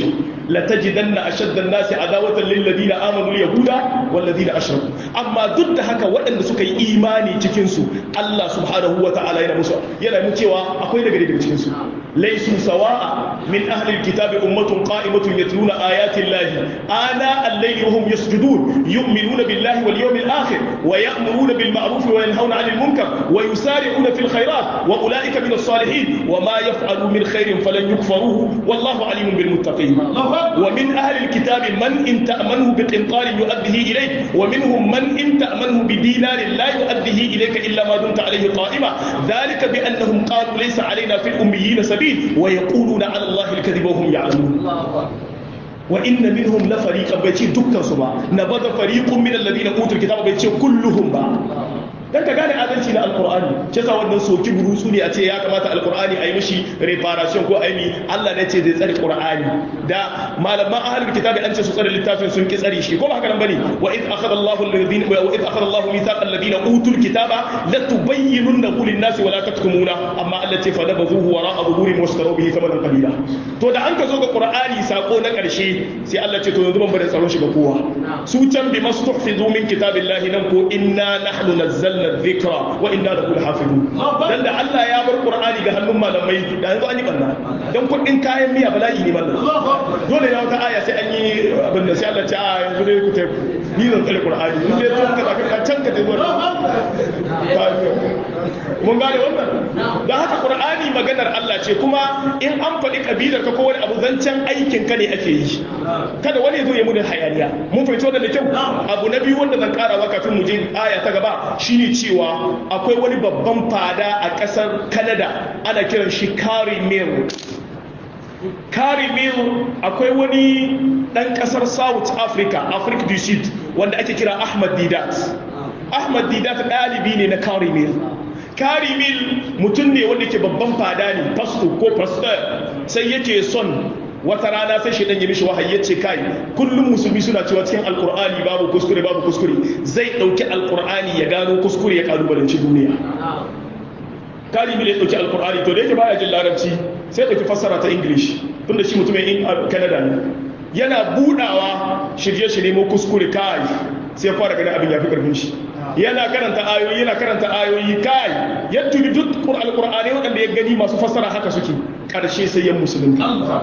latajidanna ashadda an-nasi adawatan lil ladina amanu al-yahuda wal ladina ashraku amma duk da haka waɗanda suka yi imani cikin su Allah subhanahu wa ta'ala yana musu yana mu cewa akwai daga daga cikin su laysu sawa'a min ahli al-kitabi ummatun qa'imatun yatluna ayati llahi ana al-layli wa hum yasjudun yu'minuna billahi wal yawmil akhir wa ya'muruna bil ma'ruf wa yanhauna 'anil munkar wa yusari'una fil khairat wa ulaika min as-salihin wa ma yaf'alu min khairin falan yukfaruhu wallahu 'alimun bil muttaqin wa min ahli al-kitabi man in ta'manhu bi qintarin yu'addihi ilayk wa minhum man in ta'manhu bi dinarin la yu'addihi ilayka illa ma dumta 'alayhi qa'ima dhalika bi annahum qalu laysa 'alayna fil ummiyyin sabil wa yaquluna 'ala allahi al-kadhiba wa hum ya'lamun wa inna minhum la fariqan bai ce dukkan su ba nabada fariqun min alladhina utul kitaba bai ce kulluhum ba dan ka gane adalci na alqur'ani ce sa wannan soki burusu ne a ce ya kamata alqur'ani ayi mishi reparation ko ayi Allah ne ce zai tsare qur'ani da malaman ahlul kitabi an ce su tsare littafin sun ki tsare shi ko ba haka nan bane wa id akhadha Allahu alladhina wa id akhadha Allahu mithaqa alladhina utul kitaba la tubayyinunahu lin-nasi wa la taktumuna amma Allah ce fa nabazuhu wara'a dhuhurin washtaru bihi thamanan qalila to da an ka zo ga qur'ani sako na karshe sai Allah ce to yanzu ban bada tsaron shi ga kowa su can bi mastuhfizu min kitabillahi nan ko inna nahnu nazzalna dhikra wa inna lahu lahafizun dan da Allah ya bar qur'ani ga hannun malamai da yanzu an yi banna dan kudin kayan miya bala'i ne mallam dole ne wata aya sai an yi abin da sai Allah ce a yanzu dai ku tafi ni zan tsare qur'ani in dai tun ka ka can ka tafi mun gane wannan dan haka qur'ani maganar Allah ce kuma in an faɗi kabilar ka ko wani abu zancen aikin ka ne ake yi kada wani zo ya mu da hayaniya mun fahimci wannan da kyau abu na biyu wanda zan karawa kafin mu je aya ta gaba shine cewa akwai wani babban fada a ƙasar Canada ana kiran shi Carrie Mill Carrie Mill akwai wani ɗan ƙasar South Africa Africa du Sud wanda ake kira Ahmad Didat Ahmad Didat ɗalibi ne na Carrie Mill Carrie Mill mutum ne wanda ke babban fada ne pastor ko pastor sai yake son wata rana sai shaidan ya mishi wahayi ya ce kai kullum musulmi suna cewa cikin alkur'ani babu kuskure babu kuskure zai dauki alkur'ani ya gano kuskure ya kalubalanci duniya kalibi ya dauki alkur'ani to da yake baya jin larabci sai dauki fassara ta english tunda shi mutumin canada ne yana budawa shirye-shirye mu kuskure kai sai fara ganin abin ya fi karfin shi yana karanta ayoyi yana karanta ayoyi kai ya tubi duk alkur'ani waɗanda ya gani masu fassara haka suke ƙarshe sai yan musulunta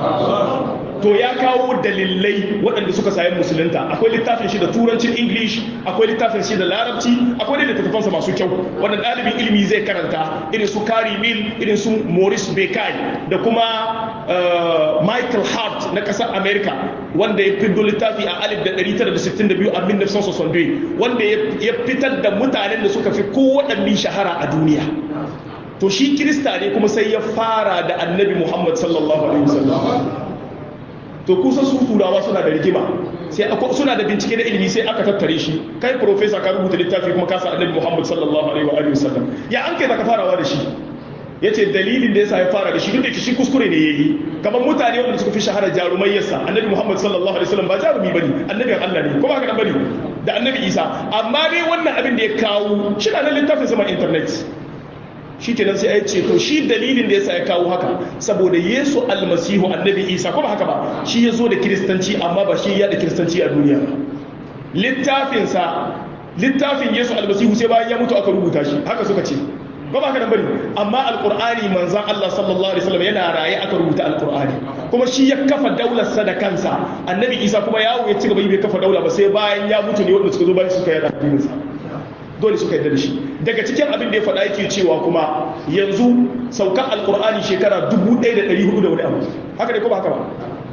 to ya kawo dalilai waɗanda suka sayan musulunta akwai littafin shi da turancin english akwai littafin shi da larabci akwai da littattafansa masu kyau wanda ɗalibin ilimi zai karanta irin su kari mil irin su maurice bekai da kuma michael hart na ƙasar america wanda ya fiddo littafi a 1962 a 1962 wanda ya fitar da mutanen da suka fi kowaɗanne shahara a duniya to shi kirista ne kuma sai ya fara da annabi muhammad sallallahu alaihi wasallam to kusa su turawa suna da rigima sai suna da bincike na ilimi sai aka tattare shi kai professor ka rubuta littafi kuma ka sa annabi muhammad sallallahu alaihi wasallam ya an kai zaka farawa da shi yace dalilin da yasa ya fara da shi duk da shi kuskure ne yayi kamar mutane wanda suka fi shahara jarumai yasa annabi muhammad sallallahu alaihi wasallam ba jarumi bane annabin Allah ne ko ba haka bane da annabi isa amma dai wannan abin da ya kawo shi na nan littafin sama internet shi kenan sai ya ce to shi dalilin da yasa ya kawo haka saboda yesu almasihu annabi isa ko ba haka ba shi ya zo da kiristanci amma ba shi ya da kiristanci a duniya ba littafinsa littafin yesu almasihu sai bayan ya mutu aka rubuta shi haka suka ce ba ba nan bane amma alqur'ani manzon Allah sallallahu alaihi wasallam yana raye aka rubuta alqur'ani kuma shi ya kafa daular sa da kansa annabi isa kuma yawo ya ci gaba bai kafa daula ba sai bayan ya mutu ne wanda suka zo bayan suka yada addinin sa dole suka yarda da shi daga cikin abin da ya faɗa yake cewa kuma yanzu saukan alkur'ani shekara 1400 da wani abu haka ne ko ba haka ba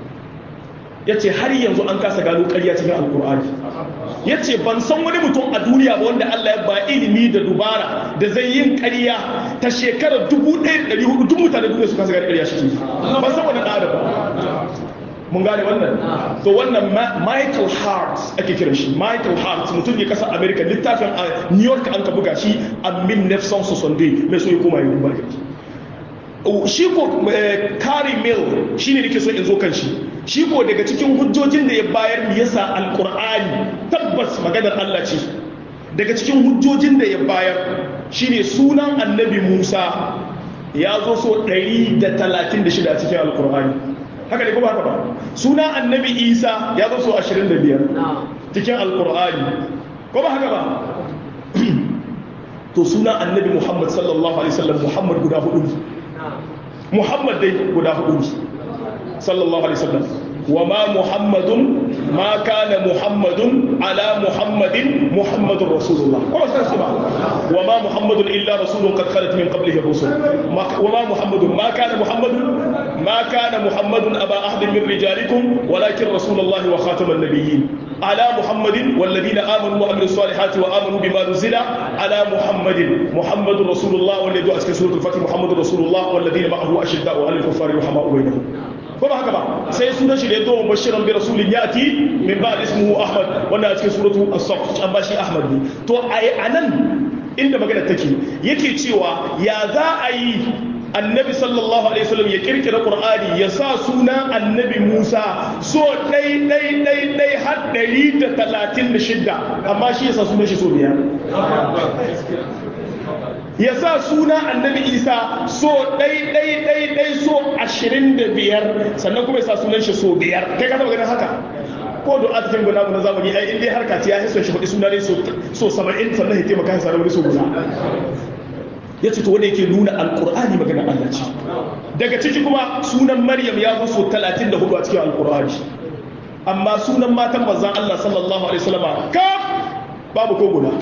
ya ce har yanzu an kasa gano ƙarya cikin alkur'ani ya ce ban san wani mutum a duniya ba wanda allah ya ba ilimi da dubara da zai yin ƙarya ta shekara 1400 duk mutane duniya su kasa gano ƙarya shi ban san wani ɗara ba mun gane wannan to wannan michael hart ake kiran shi michael hart mutum ne kasar america littafin a new york an ka buga shi a 1960 mai so ya koma ya duba shi ko kari mill shi ne nake so in zo kan shi shi ko daga cikin hujjojin da ya bayar mu yasa alkur'ani tabbas maganar allah ce daga cikin hujjojin da ya bayar shine sunan annabi musa ya zo so 136 a cikin alkur'ani haka ne ko ba haka ba suna annabi isa ya zo so 25 cikin alqur'ani ko ba haka ba to suna annabi muhammad sallallahu alaihi wasallam muhammad guda hudu ne muhammad dai guda hudu ne sallallahu alaihi wasallam wa ma muhammadun ma kana muhammadun ala muhammadin muhammadur rasulullah ko sai su ba wa ma muhammadun illa rasulun qad khalat min qablihi rusul wa ma muhammadun ma kana muhammadun ma kana muhammadun aba ahadin min rijalikum walakin rasulullah wa khataman nabiyyin على محمد والذين آمنوا وعملوا الصالحات وآمنوا بما نزل على محمد محمد رسول الله والذي أسكن سورة الفتح محمد رسول الله والذين معه أشداء على الكفار رحماء بينهم kuma haka ba sai sunan shi da ya zo bashiran bi rasulin yati min ba'd ismuhu ahmad wanda a cikin suratu as-saff an bashi ahmad ne to a anan inda magana take yake cewa ya za a yi annabi sallallahu alaihi wasallam ya kirkira qur'ani ya sa suna annabi musa so dai dai dai dai har 136 amma shi ya sa sunan shi so biyar ya sa suna annabi isa so ɗai ɗai ɗai ɗai so ashirin da biyar sannan kuma ya sa sunan shi so biyar kai ka taɓa ganin haka ko da a cikin guda na zamani ai in dai harka ce ya hiso shi faɗi suna ne so saba'in sannan ya taimaka ya sa wani so guda ya ce to wanda yake nuna alƙur'ani maganar Allah ce daga ciki kuma sunan maryam ya zo so talatin da hudu a cikin alƙur'ani amma sunan matan manzan Allah sallallahu alaihi wasallama kaf babu ko guda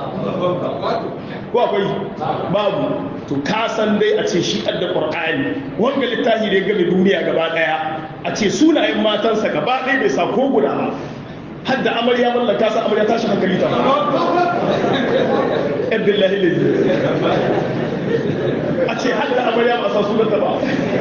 ko akwai babu to ka san dai a ce shi da qur'ani wanga littafi da ya game duniya gaba daya a ce sunayen matansa gaba ɗaya bai sa ko guda ba har da amarya mallaka sa amarya tashi hankali ta billahi lillahi a ce har da amarya ba sa sunanta ba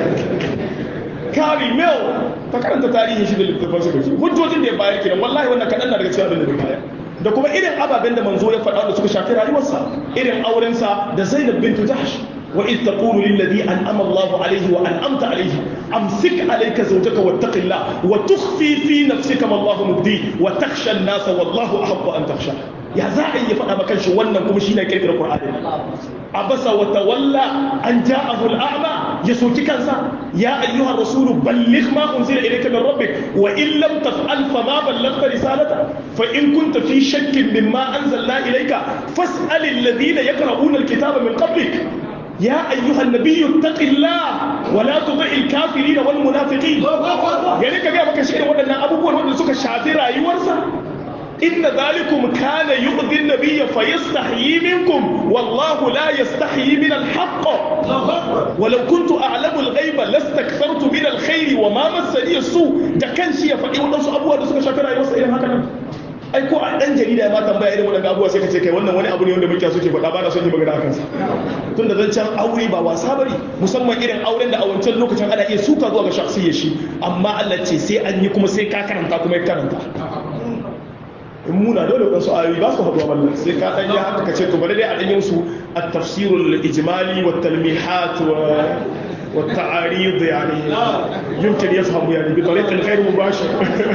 kari mel ta karanta tarihin shi da littafansa da shi hujjojin da ya bayar kenan wallahi wannan kaɗan na daga cikin abin da ya bayar da kuma irin ababen da manzo ya faɗa da suka shafi rayuwarsa irin aurensa da Zainab bintu Jahsh wa id taqulu lil ladhi an'ama Allahu alayhi wa an'amta alayhi amsik alayka zawjaka wattaqillah wa tukhfi fi nafsika ma Allahu mubdi wa takhsha an-nasa wallahu ahaqqu an takhsha ya za a yi faɗa maka shi wannan kuma shine kirkirar Qur'ani abasa wa tawalla an ja'ahu al-a'ma ya soki kansa ya ayyuhar rasulu balligh ma unzila ilayka min rabbik wa in lam taf'al fa ma ballaghta risalata fa in kunta fi shakkin mimma anzalna ilayka fas'al alladhina yaqra'una al-kitaba min qablik يا أيها النبي اتق الله ولا تطع الكافرين والمنافقين يعني كجا بك شيء وانا أبو بكر وانا سك شافي رأيورسا إن ذلكم كان يؤذي النبي فيستحيي منكم والله لا يستحيي من الحق ولو كنت أعلم الغيب لاستكثرت من الخير وما مسني السوء ده كان شيء فإيه ودنسو أبوه ده سك شافي رأيورسا إلى هكذا ai ko a dan jarida ma tambaya irin wannan abubuwa sai ka ce kai wannan wani abu ne wanda muke so ke faɗa ba na son yi magana akan sa tun da zancen aure ba wasa bane musamman irin auren da a wancan lokacin ana iya suka zuwa ga shakhsiyar shi amma Allah ce sai an yi kuma sai ka karanta kuma ya karanta in muna dole wasu ayoyi ba su haɗuwa ballan sai ka ɗan yi haka ka ce to bari dai a ɗanyin su a tafsirul ijmali wa talmihat wa والتعاريض يعني يمكن يفهم يعني بطريقه غير مباشره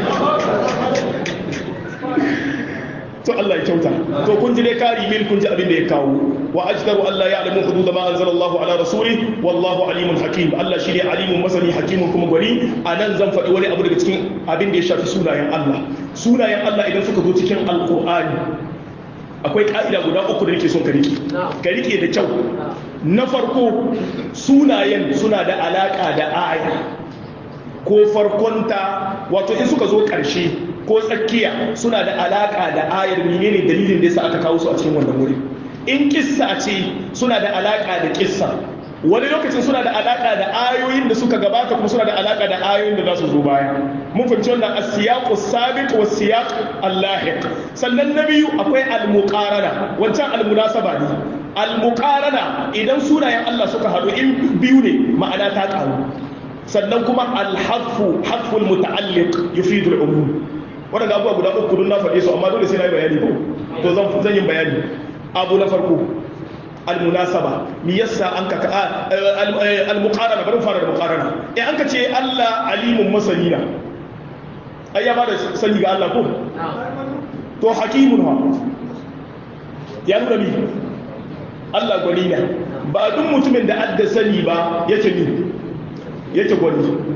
to Allah ya kyauta to kun ji dai kari mil kun ji abin da ya kawo wa ajdaru Allah ya alamu hudud ma anzala Allah ala rasuli wallahu alimun hakim Allah shine alimun masani hakimun kuma gwani anan zan faɗi wani abu daga cikin abin da ya shafi sunayen Allah sunayen Allah idan suka zo cikin alqur'ani akwai ka'ida guda uku da nake son ka rike ka rike da kyau na farko sunayen suna da alaka da aya ko farkonta wato in suka zo ƙarshe ko tsakiya suna da alaka da ayar menene dalilin da yasa aka kawo su a cikin wannan wuri in kissa ce suna da alaka da kissa wani lokacin suna da alaka da ayoyin da suka gabata kuma suna da alaka da ayoyin da za su zo baya mun fahimci wannan as-siyaq as-sabiq wa siyaq al-lahiq sannan na biyu akwai al-muqarana wancan al-munasaba ne al-muqarana idan sunayen Allah suka haɗu in biyu ne ma'ana ta ƙaru sannan kuma al-hadfu hadful muta'alliq yufidu al-umum waɗanda abubuwa guda uku don na faɗe su amma dole sai na yi bayani ko to zan zan yi bayani abu na farko almunasaba mi yasa an ka almuqarana bari fara da muqarana eh an ka ce Allah alimun masani na ai ya bada sani ga Allah ko to hakimun ha ya nuna mi Allah gwani na ba duk mutumin da adda sani ba yake ni yake gwani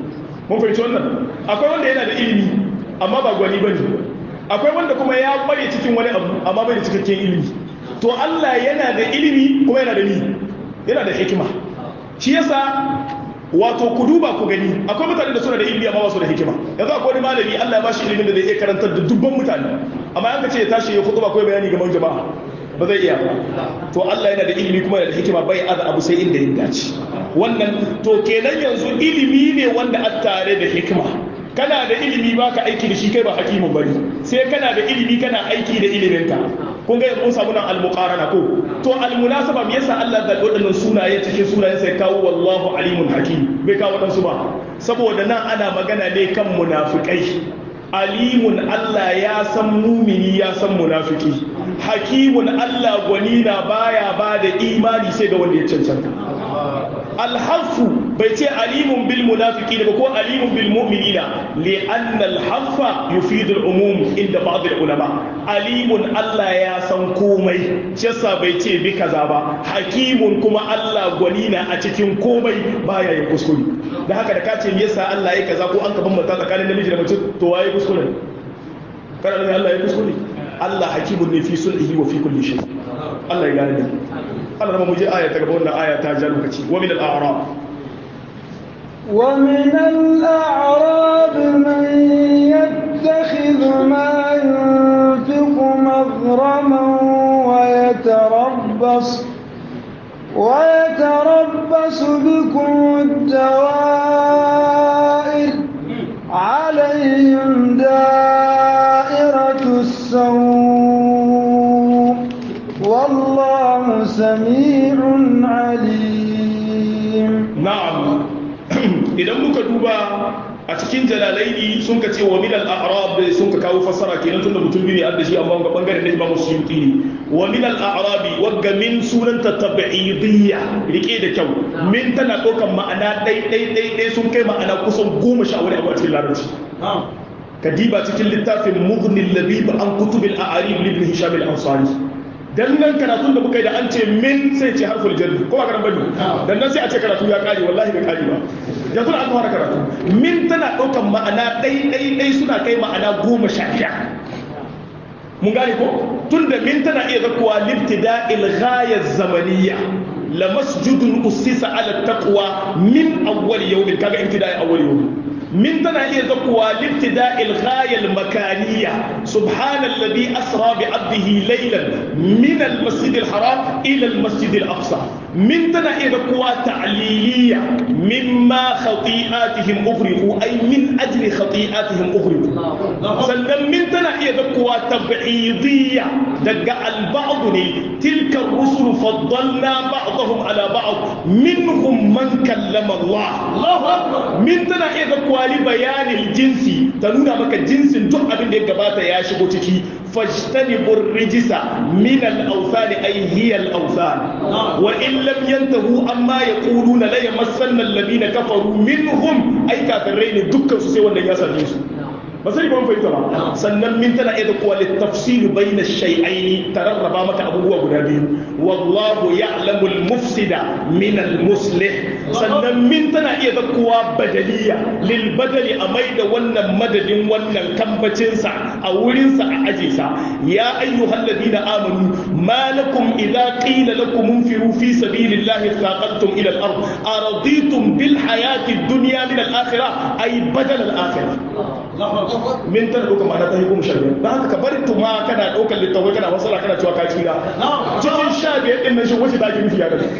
mun fahimci wannan akwai wanda yana da ilimi amma ba gwani bane akwai wanda kuma ya kware cikin wani abu amma bai da cikakken ilimi to Allah yana da ilimi kuma yana da ni yana da hikima shi yasa wato ku duba ku gani akwai mutane da suna da ilimi amma ba su da hikima yanzu akwai wani malami Allah ya bashi ilimin da zai iya karantar da dubban mutane amma yanka ce ya tashi ya kutuba ko bayani ga jama'a ba zai iya ba to Allah yana da ilimi kuma yana da hikima bai aza abu sai inda ya dace wannan to kenan yanzu ilimi ne wanda a tare da hikima kana da ilimi baka aiki da shi kai ba hakimin bane sai kana da ilimi kana aiki da iliminka kun ga yanzu mun samu nan al-muqarana ko to al-munasaba me yasa Allah da wadannan sunaye cikin sunayen sai kawo wallahu alimun hakim bai kawo wadansu ba saboda nan ana magana ne kan munafikai alimun Allah ya san mumini ya san munafiki hakimun Allah gwani na baya ba da imani sai ga wanda ya cancanta alhafu bai ce alimun bil munafiki ba ko alimun bil mu'minina li anna alhafa yufidu al-umum inda ba'd al-ulama alimun Allah ya san komai shi yasa bai ce bi kaza ba hakimun kuma Allah gwani na a cikin komai baya yin kuskure da haka da kace me yasa Allah ya kaza ko an ka bambanta tsakanin namiji da mace to waye kuskure kana da Allah ya kuskure Allah hakimun ne fi sulhi wa fi kulli shay Allah ya gane da Allah rama muje aya ta gaba wannan aya ta ja lokaci wa min al-a'rab wa min al-a'rab man yattakhidhu ma yunfiqu maghraman wa yatarabbas ويتربص بكم الدوائر عليهم دائرة السوء والله سميع عليم نعم idan muka duba a cikin jalalaini sun ka ce wa min al-a'rab sun ka kawo fasara kenan tunda mutum biyu ne adda shi amma ga bangaren da Imam Suyuti ne wa min al-a'rab wagga min sunan ta tab'idiyya rike da kyau min tana ɗaukan ma'ana dai dai dai dai sun kai ma'ana kusan goma sha wani abu a cikin larabci kadiba cikin littafin mughnil labib an kutubil a'arib ibn hisham al-ansari dan nan karatun da muka yi da an ce min sai ce harful jarri ko ba karan bane dan nan sai a ce karatu ya kare wallahi bai kare ba yanzu an fara karatu min tana daukan ma'ana dai dai dai suna kai ma'ana goma sha ɗaya mun gane ko tunda min tana iya zakuwa libtida'il ghaya zamaniyya la masjidun ussisa ala taqwa min awwal yawmin kaga ibtida'i awwal yawmin من تنا إيه ذكوى لابتداء الغاية المكانية سبحان الذي أسرى بعبده ليلا من المسجد الحرام إلى المسجد الأقصى من تنا إيه ذكوى تعليلية مما خطيئاتهم أغرقوا أي من أجل خطيئاتهم أغرقوا سلم من تنا إيه ذكوى تبعيضية دقاء البعض تلك الرسل فضلنا بعضهم على بعض منهم من كلم الله من تنا إيه ذكوى wali bayanin jinsi ta nuna maka jinsin duk abin da ya gabata ya shigo ciki fajtanibur rijisa min al-awsan ay hiya al-awsan wa in lam yantahu amma yaquluna la yamassanna alladhina kafaru minhum ay kafirai ne dukkan su sai wanda ya same su ba sai ban fahimta ba sannan min tana iya kuwa littafsilu bayna shay'aini tararraba maka abubuwa guda biyu wallahu ya'lamu al-mufsida min al-muslih sannan min tana iya kuwa badaliya lil badali a maida wannan madadin wannan kambacin sa a wurin sa a aje sa ya ayyuhal ladina amanu ma lakum idza qila lakum munfiru fi sabilillahi thaqaltum ila al-ard araditum bil hayati ad-dunya min al-akhirah ay badal al-akhirah min tana ɗaukar ma'ana ta hukumu sha biyar don haka ka bari tuma kana ɗaukar littafai kana wasala kana cewa ka kira cikin sha biyar ɗin nan shi wace ta ake nufi ya gani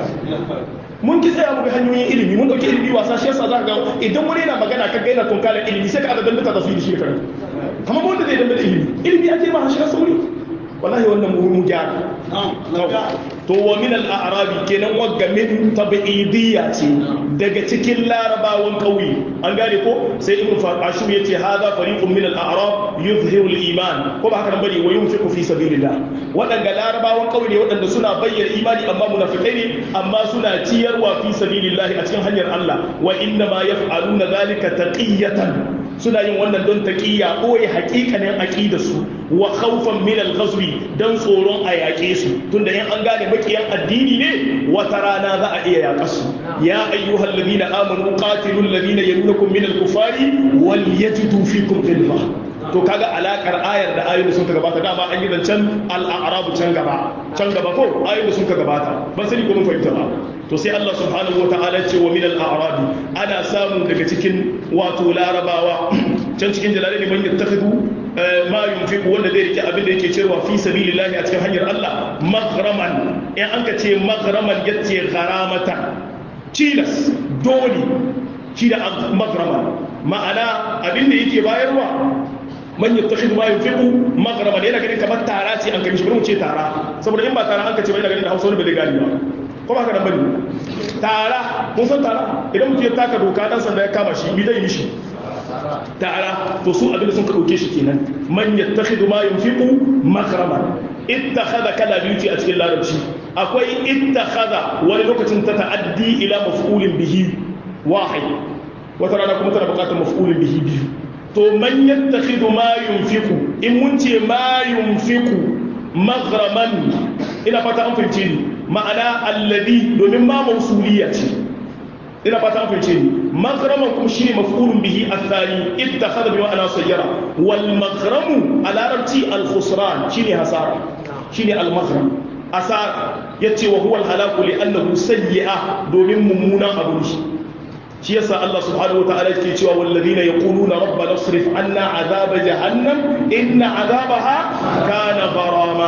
mun ki tsaya muka hanyoyin ilimi mun ɗauki ilimi wasa shi yasa za ka ga idan wani yana magana ka gaina tunkalar ilimi sai ka aga dandata da su yi da shi da karatu kamar wanda zai dandata ilimi ilimi ake ma shi sauri wallahi wannan mu gyara to wa min al-a'rabi kenan wagga min tab'idiyya ce daga cikin larabawan kauye an gane ko sai ibn ashur yace hadha fariqun min al-a'rab yuzhiru al-iman ko ba haka nan bane wa yunfiqu fi sabilillah wadanga larabawan kauye ne wadanda suna bayyana imani amma munafikai ne amma suna ciyarwa fi sabilillah a cikin hanyar Allah wa inna ma yaf'aluna dhalika taqiyatan suna yin wannan don taqiya boye haƙiƙanin aqida su wa khawfan min al-ghazwi dan tsoron a yaƙe su tunda in an gane makiyan addini ne wata rana za a iya yaƙa su ya ayyuhal ladina amanu qatilul ladina yalunakum min al-kufari wal yajidu fikum ghilza to kaga alakar ayar da ayoyin da sun ka gabata dama an yi zancen al-a'rabu can gaba can gaba ko ayoyin da sun ka gabata ban sani ko mun fahimta ba to sai Allah subhanahu wa ta'ala ce wa min al-a'rabi ana samu daga cikin wato larabawa can cikin jalalaini man yattakhidu ma yunfiqu wanda zai rike abin da yake cewa fi sabilillahi a cikin hanyar Allah maghraman in an ka ce maghraman yace gharamatan tilas dole shi da maghraman ma'ana abin da yake bayarwa man yattakhidhu ma yunfiqu maghraman yana ganin kamar tara ce an kai shi bari mu ce tara saboda in ba tara an ka ce ba yana ganin da Hausa wani ba zai gani ba ko ba ka nan bane tara mun san tara idan mutum ya taka doka dan sanda ya kama shi bi zai mishi tara to su abin da sun ka dauke shi kenan man yattakhidhu ma yunfiqu maghraman ittakhadha kala biyu a cikin larabci akwai ittakhadha wani lokacin ta ta'addi ila maf'ulin bihi wahid wata rana kuma tana bukatar maf'ulin bihi biyu to man yattakhidhu ma yunfiqu in mun ce ma yunfiqu maghraman ina fata an fahimce ni ma'ana alladhi domin ma mausuliya ce ina fata an fahimce ni maghraman kuma shine maf'ulun bihi athani ittakhadha bi ma'ana sayyara wal maghramu a larabci al khusran shine hasara shine al maghram asara yace wa huwa al halaku li annahu sayyi'a domin mummunan abu ne shi yasa Allah subhanahu wa ta'ala yake cewa walladhina yaquluna rabbana asrif anna azaba jahannam inna azabaha kana gharama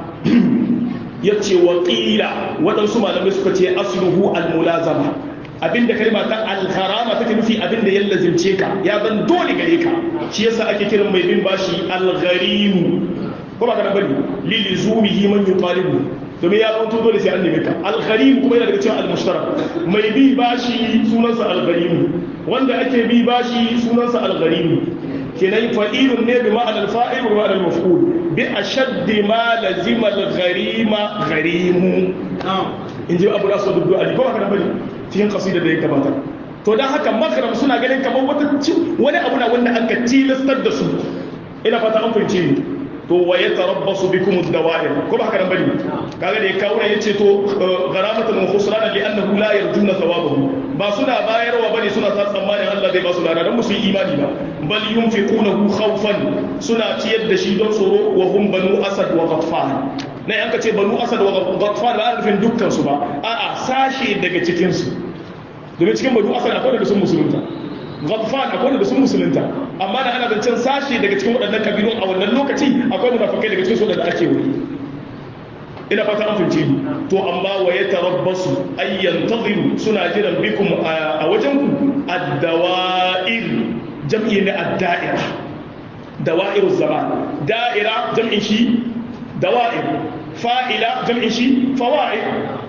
yace wa qila wadansu malamai suka ce asluhu almulazama abinda kalma ta algharama take nufi abinda ya lazimce ka ya zan dole gare ka shi yasa ake kiran mai bin bashi algharimu ko ba kana bari lilizumihi man yuqalibu domin ya zanto dole sai an neme ka algharim kuma yana daga cikin almushtarak mai bi bashi sunansa algharim wanda ake bi bashi sunansa algharim kenan fa'ilun ne bi ma'anar fa'il wa ma'anar maf'ul bi ashaddi ma lazima al-gharima gharimu in ji abu da su dubu ali ko haka bane cikin kasida da ya gabata to dan haka makaram suna ganin kamar wata wani abu na wanda aka tilastar da su ina fata an fahimce ni to wa ya tarabbasu bikum ad-dawa'ir ko ba haka nan bane kaga da ya kawo ya ce to gharamatan wa khusrana li annahu la yarjuna thawabahu ba suna bayarwa bane suna sa tsammanin Allah zai ba su lada dan musu yi imani ba bal yunfiqunahu khawfan suna ciyar da shi don tsoro wa hum banu asad wa ghatfan na yanka ce banu asad wa ghatfan ba ana nufin dukkan su ba a'a sashe daga cikin su domin cikin banu asad akwai da sun musulunta ghatfan akwai da sun musulunta amma da ana zancen sashe daga cikin waɗannan kabilun a wannan lokaci akwai munafikai daga cikin su da ake wuri ina fata an fince ni to amma wa ya tarabbasu ay yantaziru suna jiran bikum a wajen ku ad-dawa'ir jam'i na ad-da'ira dawa'iruz zaman da'ira jam'in shi dawa'ir fa'ila jam'in shi fawa'id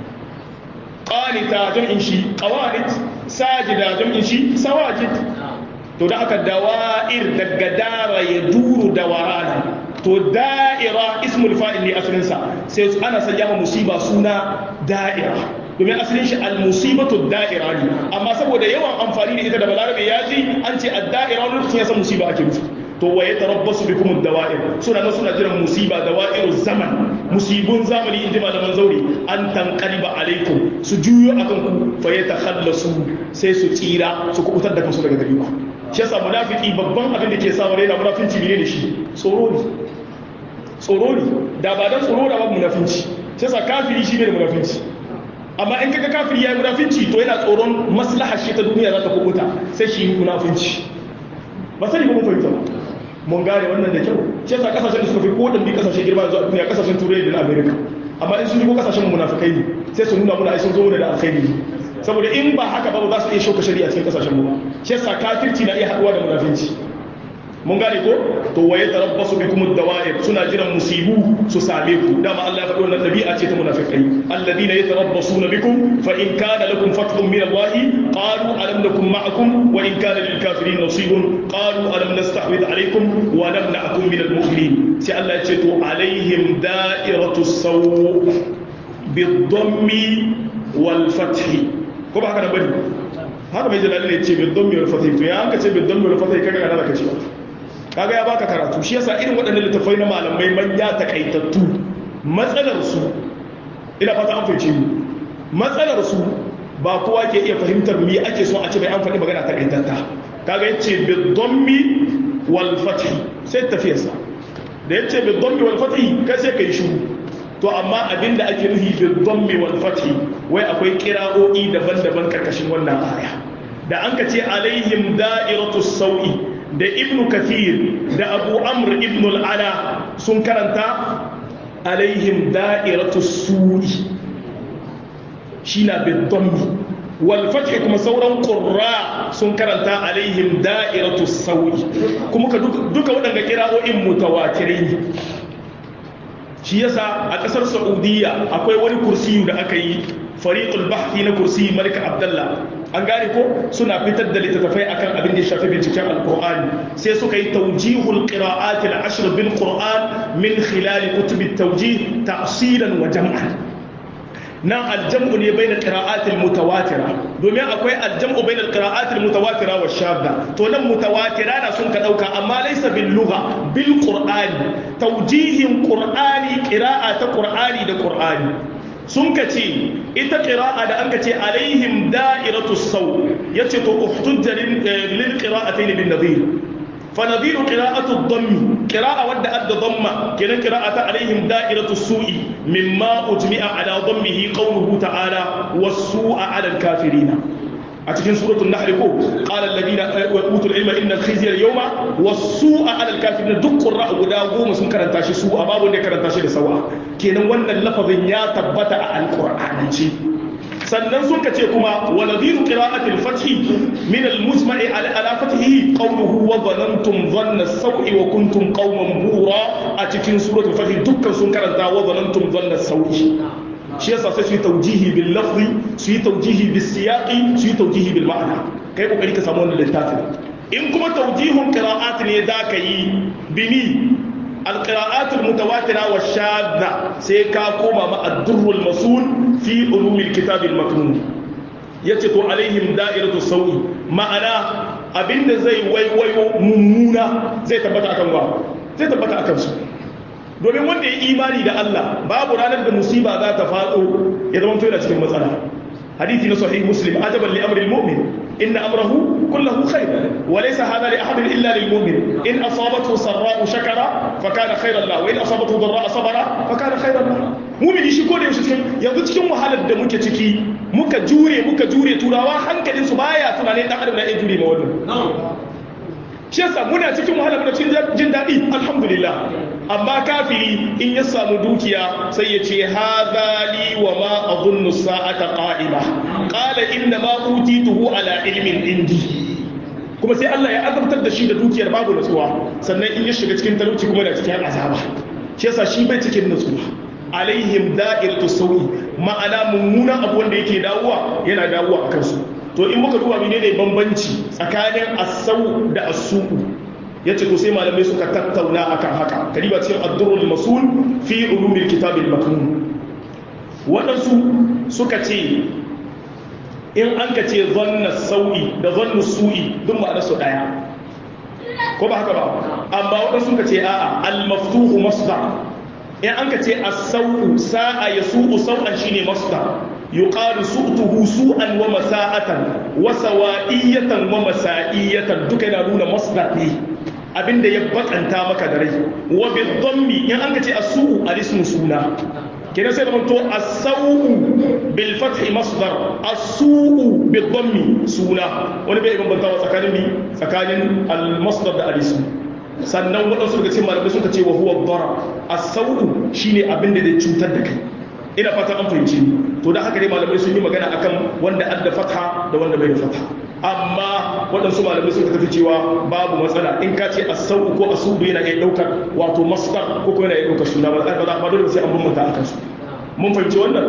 qanita jam'in shi qawanit sajida jam'in shi sawajid to da aka dawa'ir daga dara ya duru dawarana to da'ira ismul fa'il ne asalin sa sai ana sanya ma musiba suna da'ira domin asalin shi al-musibatu da'ira ne amma saboda yawan amfani da ita da balarabe ya ji an ce ad-da'ira wani lokacin ya san musiba ake nufi to wa ya tarabbasu bikum ad-dawa'ir suna nan suna jiran musiba dawa'iru zaman musibun zamani inji malaman zauri an tanqaliba alaikum su juyo akan ku fa ya takhallasu sai su tsira su kubutar da kansu daga gare ku shi yasa munafiki babban abin da ke sa wani yana munafinci ne da shi tsoro ne tsoro ne da ba dan tsoro da ba munafinci shi yasa kafiri shi ne da munafinci amma in kaga kafiri yayi munafinci to yana tsoron maslahar shi ta duniya za ta kubuta sai shi yi munafinci ba sani ba mun fahimta ba mun gane wannan da kyau shi yasa kasashen da suka fi ko bi kasashen girma yanzu a duniya kasashen turai da na america amma in sun shigo kasashen munafikai ne sai su nuna muna ai sun zo mana da alkhairi saboda in ba haka ba za su iya shauka shari'a cikin kasashen mu ba shi yasa kafirci na iya haduwa da munafinci mun gane ko to waye tarabbasu bikum ad-dawa'ir suna jiran musibu su same ku dama Allah ya faɗi wannan dabi'a ce ta munafikai alladhina yatarabbasuna bikum fa in kana lakum fathun min Allah qalu alam nakum ma'akum wa in kana lil kafirin nasibun qalu alam nastahwid alaykum wa lam na'kum min al-mu'minin sai Allah ya ce to alaihim da'iratu saw bid-dhammi wal fathi ko ba haka da bane haka mai jalali ne ce bil dhammi wal fathi to ya an ka ce bil dhammi wal fathi kaga kana da kace kaga ya baka karatu shi yasa irin waɗannan littafai na malamai manya takaitattu matsalar su ina fata an fahimci matsalar su ba kowa ke iya fahimtar me ake so a ce bai an faɗi magana takaitatta kaga yace bil dhammi wal fathi sai tafiyarsa da yace bil dhammi wal fathi kai sai kai shiru to amma abinda ake nufi bil dhammi wal fathi wai akwai kira'o'i daban-daban karkashin wannan aya da an ka ce alaihim da'iratu sau'i da ibnu kathir da abu amr ibn al-ala sun karanta alaihim da'iratu su'i shi na bil dhammi wal fathi kuma sauran qurra sun karanta alaihim da'iratu sau'i kuma duka waɗanda kira'o'in mutawatirai shi yasa a kasar saudiya akwai wani kursiyu da aka yi fariqul bahthi na kursi malik abdullah an gane ko suna fitar da littattafai akan abin da ya shafi binciken alqur'ani sai suka yi tawjihul qira'at al-ashr bil qur'an min khilal kutub at-tawjih ta'silan wa jam'an nan aljam'u ne bai da ƙira'atul mutawatira domin akwai aljam'u bai da ƙira'atul mutawatira wa shadda to nan mutawatira na sun ka ɗauka amma laisa bil lugha bil qur'ani tawjihin qur'ani ƙira'a ta qur'ani da qur'ani sun ka ce ita ƙira'a da an ka ce alaihim da'iratu saw yace to uhtujja lil qira'atayn bin nadhir فنظير قراءة الضم قراءة ود أدى ضمة كنا قراءة عليهم دائرة السوء مما أجمع على ضمه قوله تعالى والسوء على الكافرين أتكين سورة النحل كو قال الذين أوتوا العلم إن الخزي اليوم والسوء على الكافرين دق الرأى ودا قوم سن كرنتاشي سوء باب ودي كرنتاشي لسوا كنا وانا اللفظ يا تبت على القرآن sannan sun ka ce kuma wa nadhiru qira'atil fathi min al-musma'i ala fathihi qawluhu wa dhanantum dhanna as-saw'i wa kuntum qauman bura a cikin suratul fath dukkan sun karanta wa dhanantum dhanna as-saw'i shi yasa sai su yi taujihi bil lafzi su yi taujihi bis siyaqi su yi taujihi bil ma'ana kai kokari ka samu wannan littafin in kuma taujihun qira'at ne da ka yi bini القراءات المتواترة والشاذة سيكا كوما مع الدر المصون في علوم الكتاب المكنون يتطو عليهم دائرة السوء معنا abin da zai waiwayo mummuna zai tabbata akan wa zai tabbata akan su domin wanda ya imani da Allah babu ranar da musiba za ta faɗo ya zama yana cikin matsala hadithi na sahih muslim ajaban li amri almu'min إن أمره كله خير وليس هذا لأحد إلا للمؤمن إن أصابته سراء شكر فكان خيرا له وإن أصابته ضراء صبر فكان خيرا له mumin shi ko da yaushe cikin yanzu cikin wahalar da muke ciki muka jure muka jure turawa hankalin su baya tunanin dan adam na iya jure ma wannan shi yasa muna cikin wahala muna cikin jin daɗi alhamdulillah amma kafiri in ya samu dukiya sai ya ce hadha li wa ma adhunnu sa'ata qa'ima qala inna ma utituhu ala ilmin indi kuma sai Allah ya azabtar da shi da dukiyar babu nutsuwa sannan in ya shiga cikin talauci kuma da cikin azaba shi yasa shi bai cikin nutsuwa alaihim da'iratu sawi ma'ana mummuna abu wanda yake dawowa yana dawowa akan su to in muka duba menene bambanci tsakanin as-saw da as-su'u yace to sai malamai suka tattauna akan haka kadiba cikin ad-durrul masul fi ulumil kitab al-maknun wadansu suka ce in an ka ce zanna sau'i da zannu su'i duk ma'ana su daya ko ba haka ba amma wadansu suka ce a'a al-maftuhu masdar in an ka ce as-sau'u sa'a yasu'u sau'an shine masdar yuqalu su'tuhu su'an wa masa'atan wa sawa'iyatan wa masa'iyatan duka yana nuna masdar ne abinda ya bakanta maka da rai wa bi dhammi in an ka ce as-su'u al-ismu suna kenan sai da manto as-sau'u bil fathi masdar as-su'u bi dhammi suna wani bai bambantawa tsakanin bi tsakanin al-masdar da al-ismu sannan waɗansu daga cikin malamai suka ce wa huwa dara as-sau'u shine abin da zai cutar da kai ina fatan an fahimci to da haka dai malamai sun yi magana akan wanda adda fatha da wanda bai da fatha amma waɗansu malamai suka tafi cewa babu matsala in ka ce as-sau'u ko as-su'u yana iya ɗaukar wato masdar ko kuma yana iya ɗaukar suna ba za ba dole sai an bambanta akan su mun fahimci wannan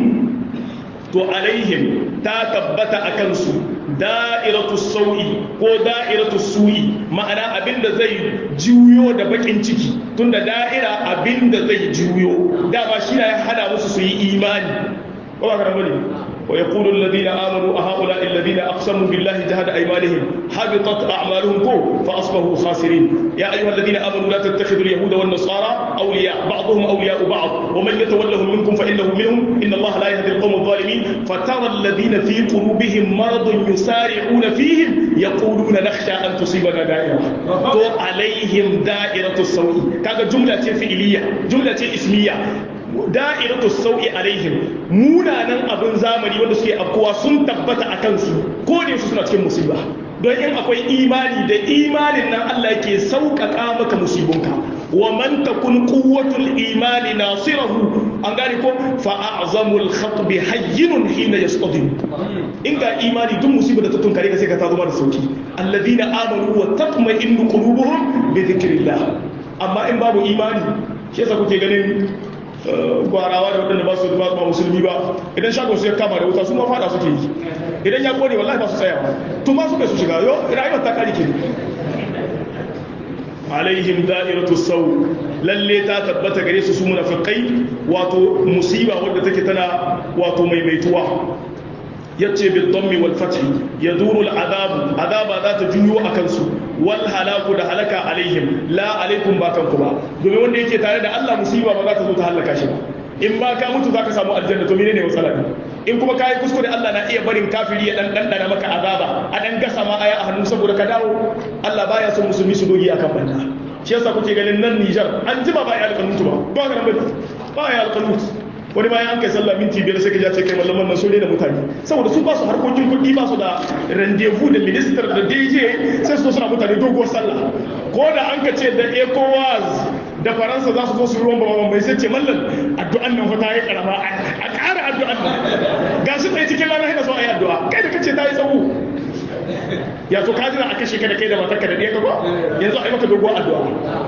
to alaihim ta tabbata akan su da'iratu sau'i ko da'iratu su'i ma'ana abinda zai juyo da bakin ciki tunda da'ira abinda zai juyo dama shi ya hana musu su yi imani ba ka bane wa yaqulu alladhina amanu a haula alladhina aqsamu billahi jahada aymanihim habitat a'maluhum ko fa asbahu khasirin ya ayyuha alladhina amanu la tattakhidhu al-yahuda wan nasara awliya ba'dhum awliya'u ba'd wa man yatawallahum minkum fa innahu minhum inna allaha la yahdi al-qawma adh-dhalimin fatara alladhina fi qulubihim maradun yusari'una fihim yaquluna nakhsha an tusibana da'ira to alaihim da'iratu sawi kaga jumla ce fi'iliya jumla ce ismiya da'iratu sau'i alaihim munanan abin zamani wanda suke afkuwa sun tabbata a kansu ko da su suna cikin musiba don in akwai imani da imanin nan Allah yake sauƙaƙa maka musibunka wa man takun quwwatul imani nasirahu an gane ko fa a'zamul khatbi hayyinun hina yasqadim in ga imani duk musibar da ta tunkare ka sai ka ta zama da sauki alladhina amanu wa tatma'innu qulubuhum bi dhikrillah amma in babu imani shi yasa kuke ganin gwarawa da waɗanda ba su ba musulmi ba idan shagon su ya kama da wuta su ma fada suke yi idan ya kone wallahi ba su tsayawa to ma su kai su shiga yo rayuwar ta kare ke alaihim da'iratu saw lalle ta tabbata gare su su munafiqai wato musiba wadda take tana wato maimaituwa yace bil dammi wal fath yaduru al adab adaba za ta juyo akan su wal halaku da halaka alaihim la alaikum ba kanku ba domin wanda yake tare da Allah musiba ba za ta zo ta halaka shi ba in ba ka mutu za ka samu aljanna to menene matsala ne in kuma kayi kuskure Allah na iya barin kafiri ya dan dandana maka azaba a dan gasa ma aya a hannu saboda ka dawo Allah baya son musulmi su dogi akan banda shi yasa kuke ganin nan Niger an jima ba ya alƙanutu ba ba ka nan ba ya alƙanutu wani bayan an kai sallah minti biyar sai ka ce kai mallaman nan so ne da mutane saboda su ba su harkokin kuɗi ba su da rendezvous da minister da DJ sai su suna mutane doguwar sallah ko da an ka ce da ECOWAS da faransa za su zo su ruwan bababan bai sai ce mallan addu'an nan wata ya karama a ƙara addu'an nan ga su tsaye cikin ranar hina so a yi addu'a kai da kace ta yi tsawo ya to ka jira a kashe ka da kai da matarka da ɗaya ka ba yanzu a yi maka doguwar addu'a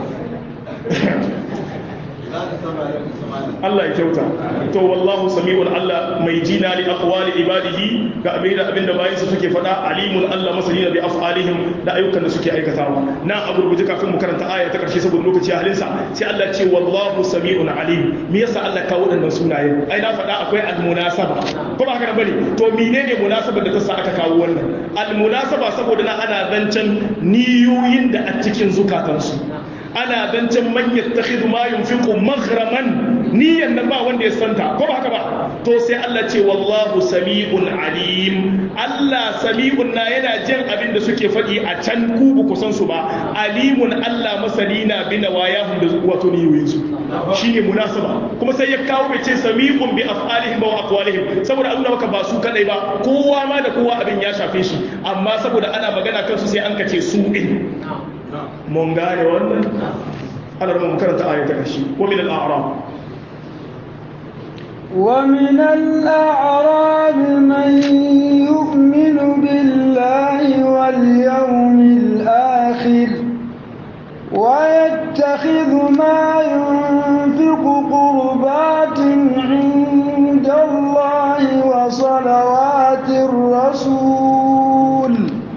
Allah ya kyauta to wallahu sami'un Allah mai jina li aqwali ibadihi ga abin da abinda bayansa suke faɗa alimun Allah masani bi af'alihim da ayyukan da suke aikatawa na a gurguje kafin mu karanta aya ta karshe saboda lokaci halin sa sai Allah ce wallahu sami'un alim me yasa Allah kawo wadannan sunaye ai na faɗa akwai almunasaba ko ba haka bane to menene munasabar da ta sa aka kawo wannan almunasaba saboda na ana zancen niyoyin da a cikin zukatansu ana zancen man yattakhidhu ma yunfiqu maghraman niyan nan ba wanda ya santa ko ba haka ba to sai Allah ce wallahu sami'un alim Allah sami'un na yana jin abin da suke faɗi a can ku ba ku san su ba alimun Allah masani na bi nawayahum da wato niyoyin su shine munasaba kuma sai ya kawo bai ce sami'un bi af'alihim wa aqwalihim saboda Allah maka ba su kadai ba kowa ma da kowa abin ya shafe shi amma saboda ana magana kansu sai an kace su din mun gane wannan ana rumun karanta aya ta kashi wa min al-a'rab wa min al-a'rab man yu'minu billahi wal yawmil akhir wa yattakhidhu ma yunfiqu qurbatin 'inda Allah wa salawatir rasul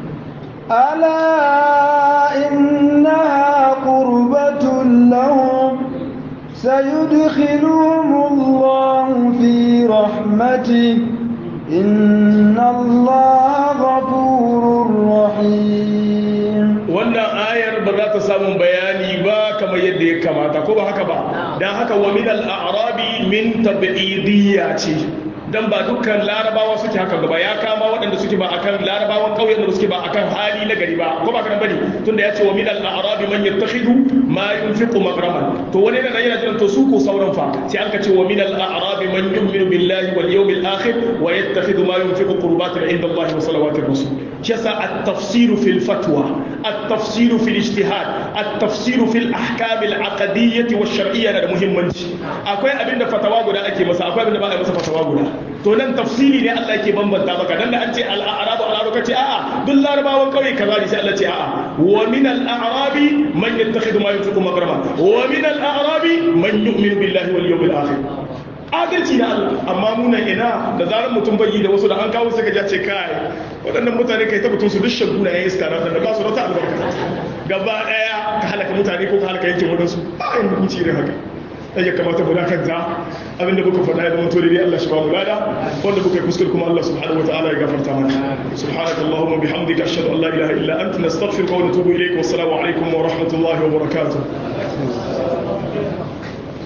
ala إنها قربة لهم سيدخلهم الله في رحمته إن الله غفور رحيم wannan ayar ba za ta samu bayani ba kamar yadda ya kamata ko ba haka ba don haka wa min al-a'rabi min tab'idiyya ce dan ba dukkan larabawa suke haka gaba ya kama waɗanda suke ba akan larabawan ƙauyen da suke ba akan hali na gari ba ko ba kana bane tunda ya ce wa min al-a'rabi man yattakhidu ma yunfiqu maghraman to wani yana yana jiran to su ko sauran fa sai an ka ce wa min al-a'rabi man yu'minu billahi wal yawmil akhir wa yattakhidhu ma yunfiqu qurbatin inda Allah wa salawatir rasul shasa at-tafsir fil fatwa at-tafsir fil ijtihad at-tafsir fil ahkam al-aqdiyyah wa shar'iyyah da muhimmanci akwai abinda fatawa guda ake masa akwai abinda ba a masa fatawa guda to nan tafsiri ne Allah yake bambanta maka dan da an ce al-a'rabu al-arabu kace a'a duk larabawan kauye kaza ne sai Allah ce a'a wa min al-a'rabi man yattakhidhu ma yunfiqu magrama wa min al-a'rabi man yu'minu billahi wal yawmil akhir adalci na Allah amma muna ina da zarar mutum bai yi da wasu da an kawo suka ja ce kai waɗannan mutane kai ta mutum su duk shaguna ya iska na da ba su rata albarka gaba ɗaya ka halaka mutane ko ka halaka yankin wadansu a yin hukunci ne haka ya kamata mu dakanta abinda muka faɗa ya zama to dai Allah shi ba mu lada wanda muka yi kuskure kuma Allah subhanahu wataala ya gafarta mana subhanakallahumma bihamdika ashhadu an la ilaha illa anta nastaghfiruka wa natubu ilayk wa assalamu alaikum wa rahmatullahi wa barakatuh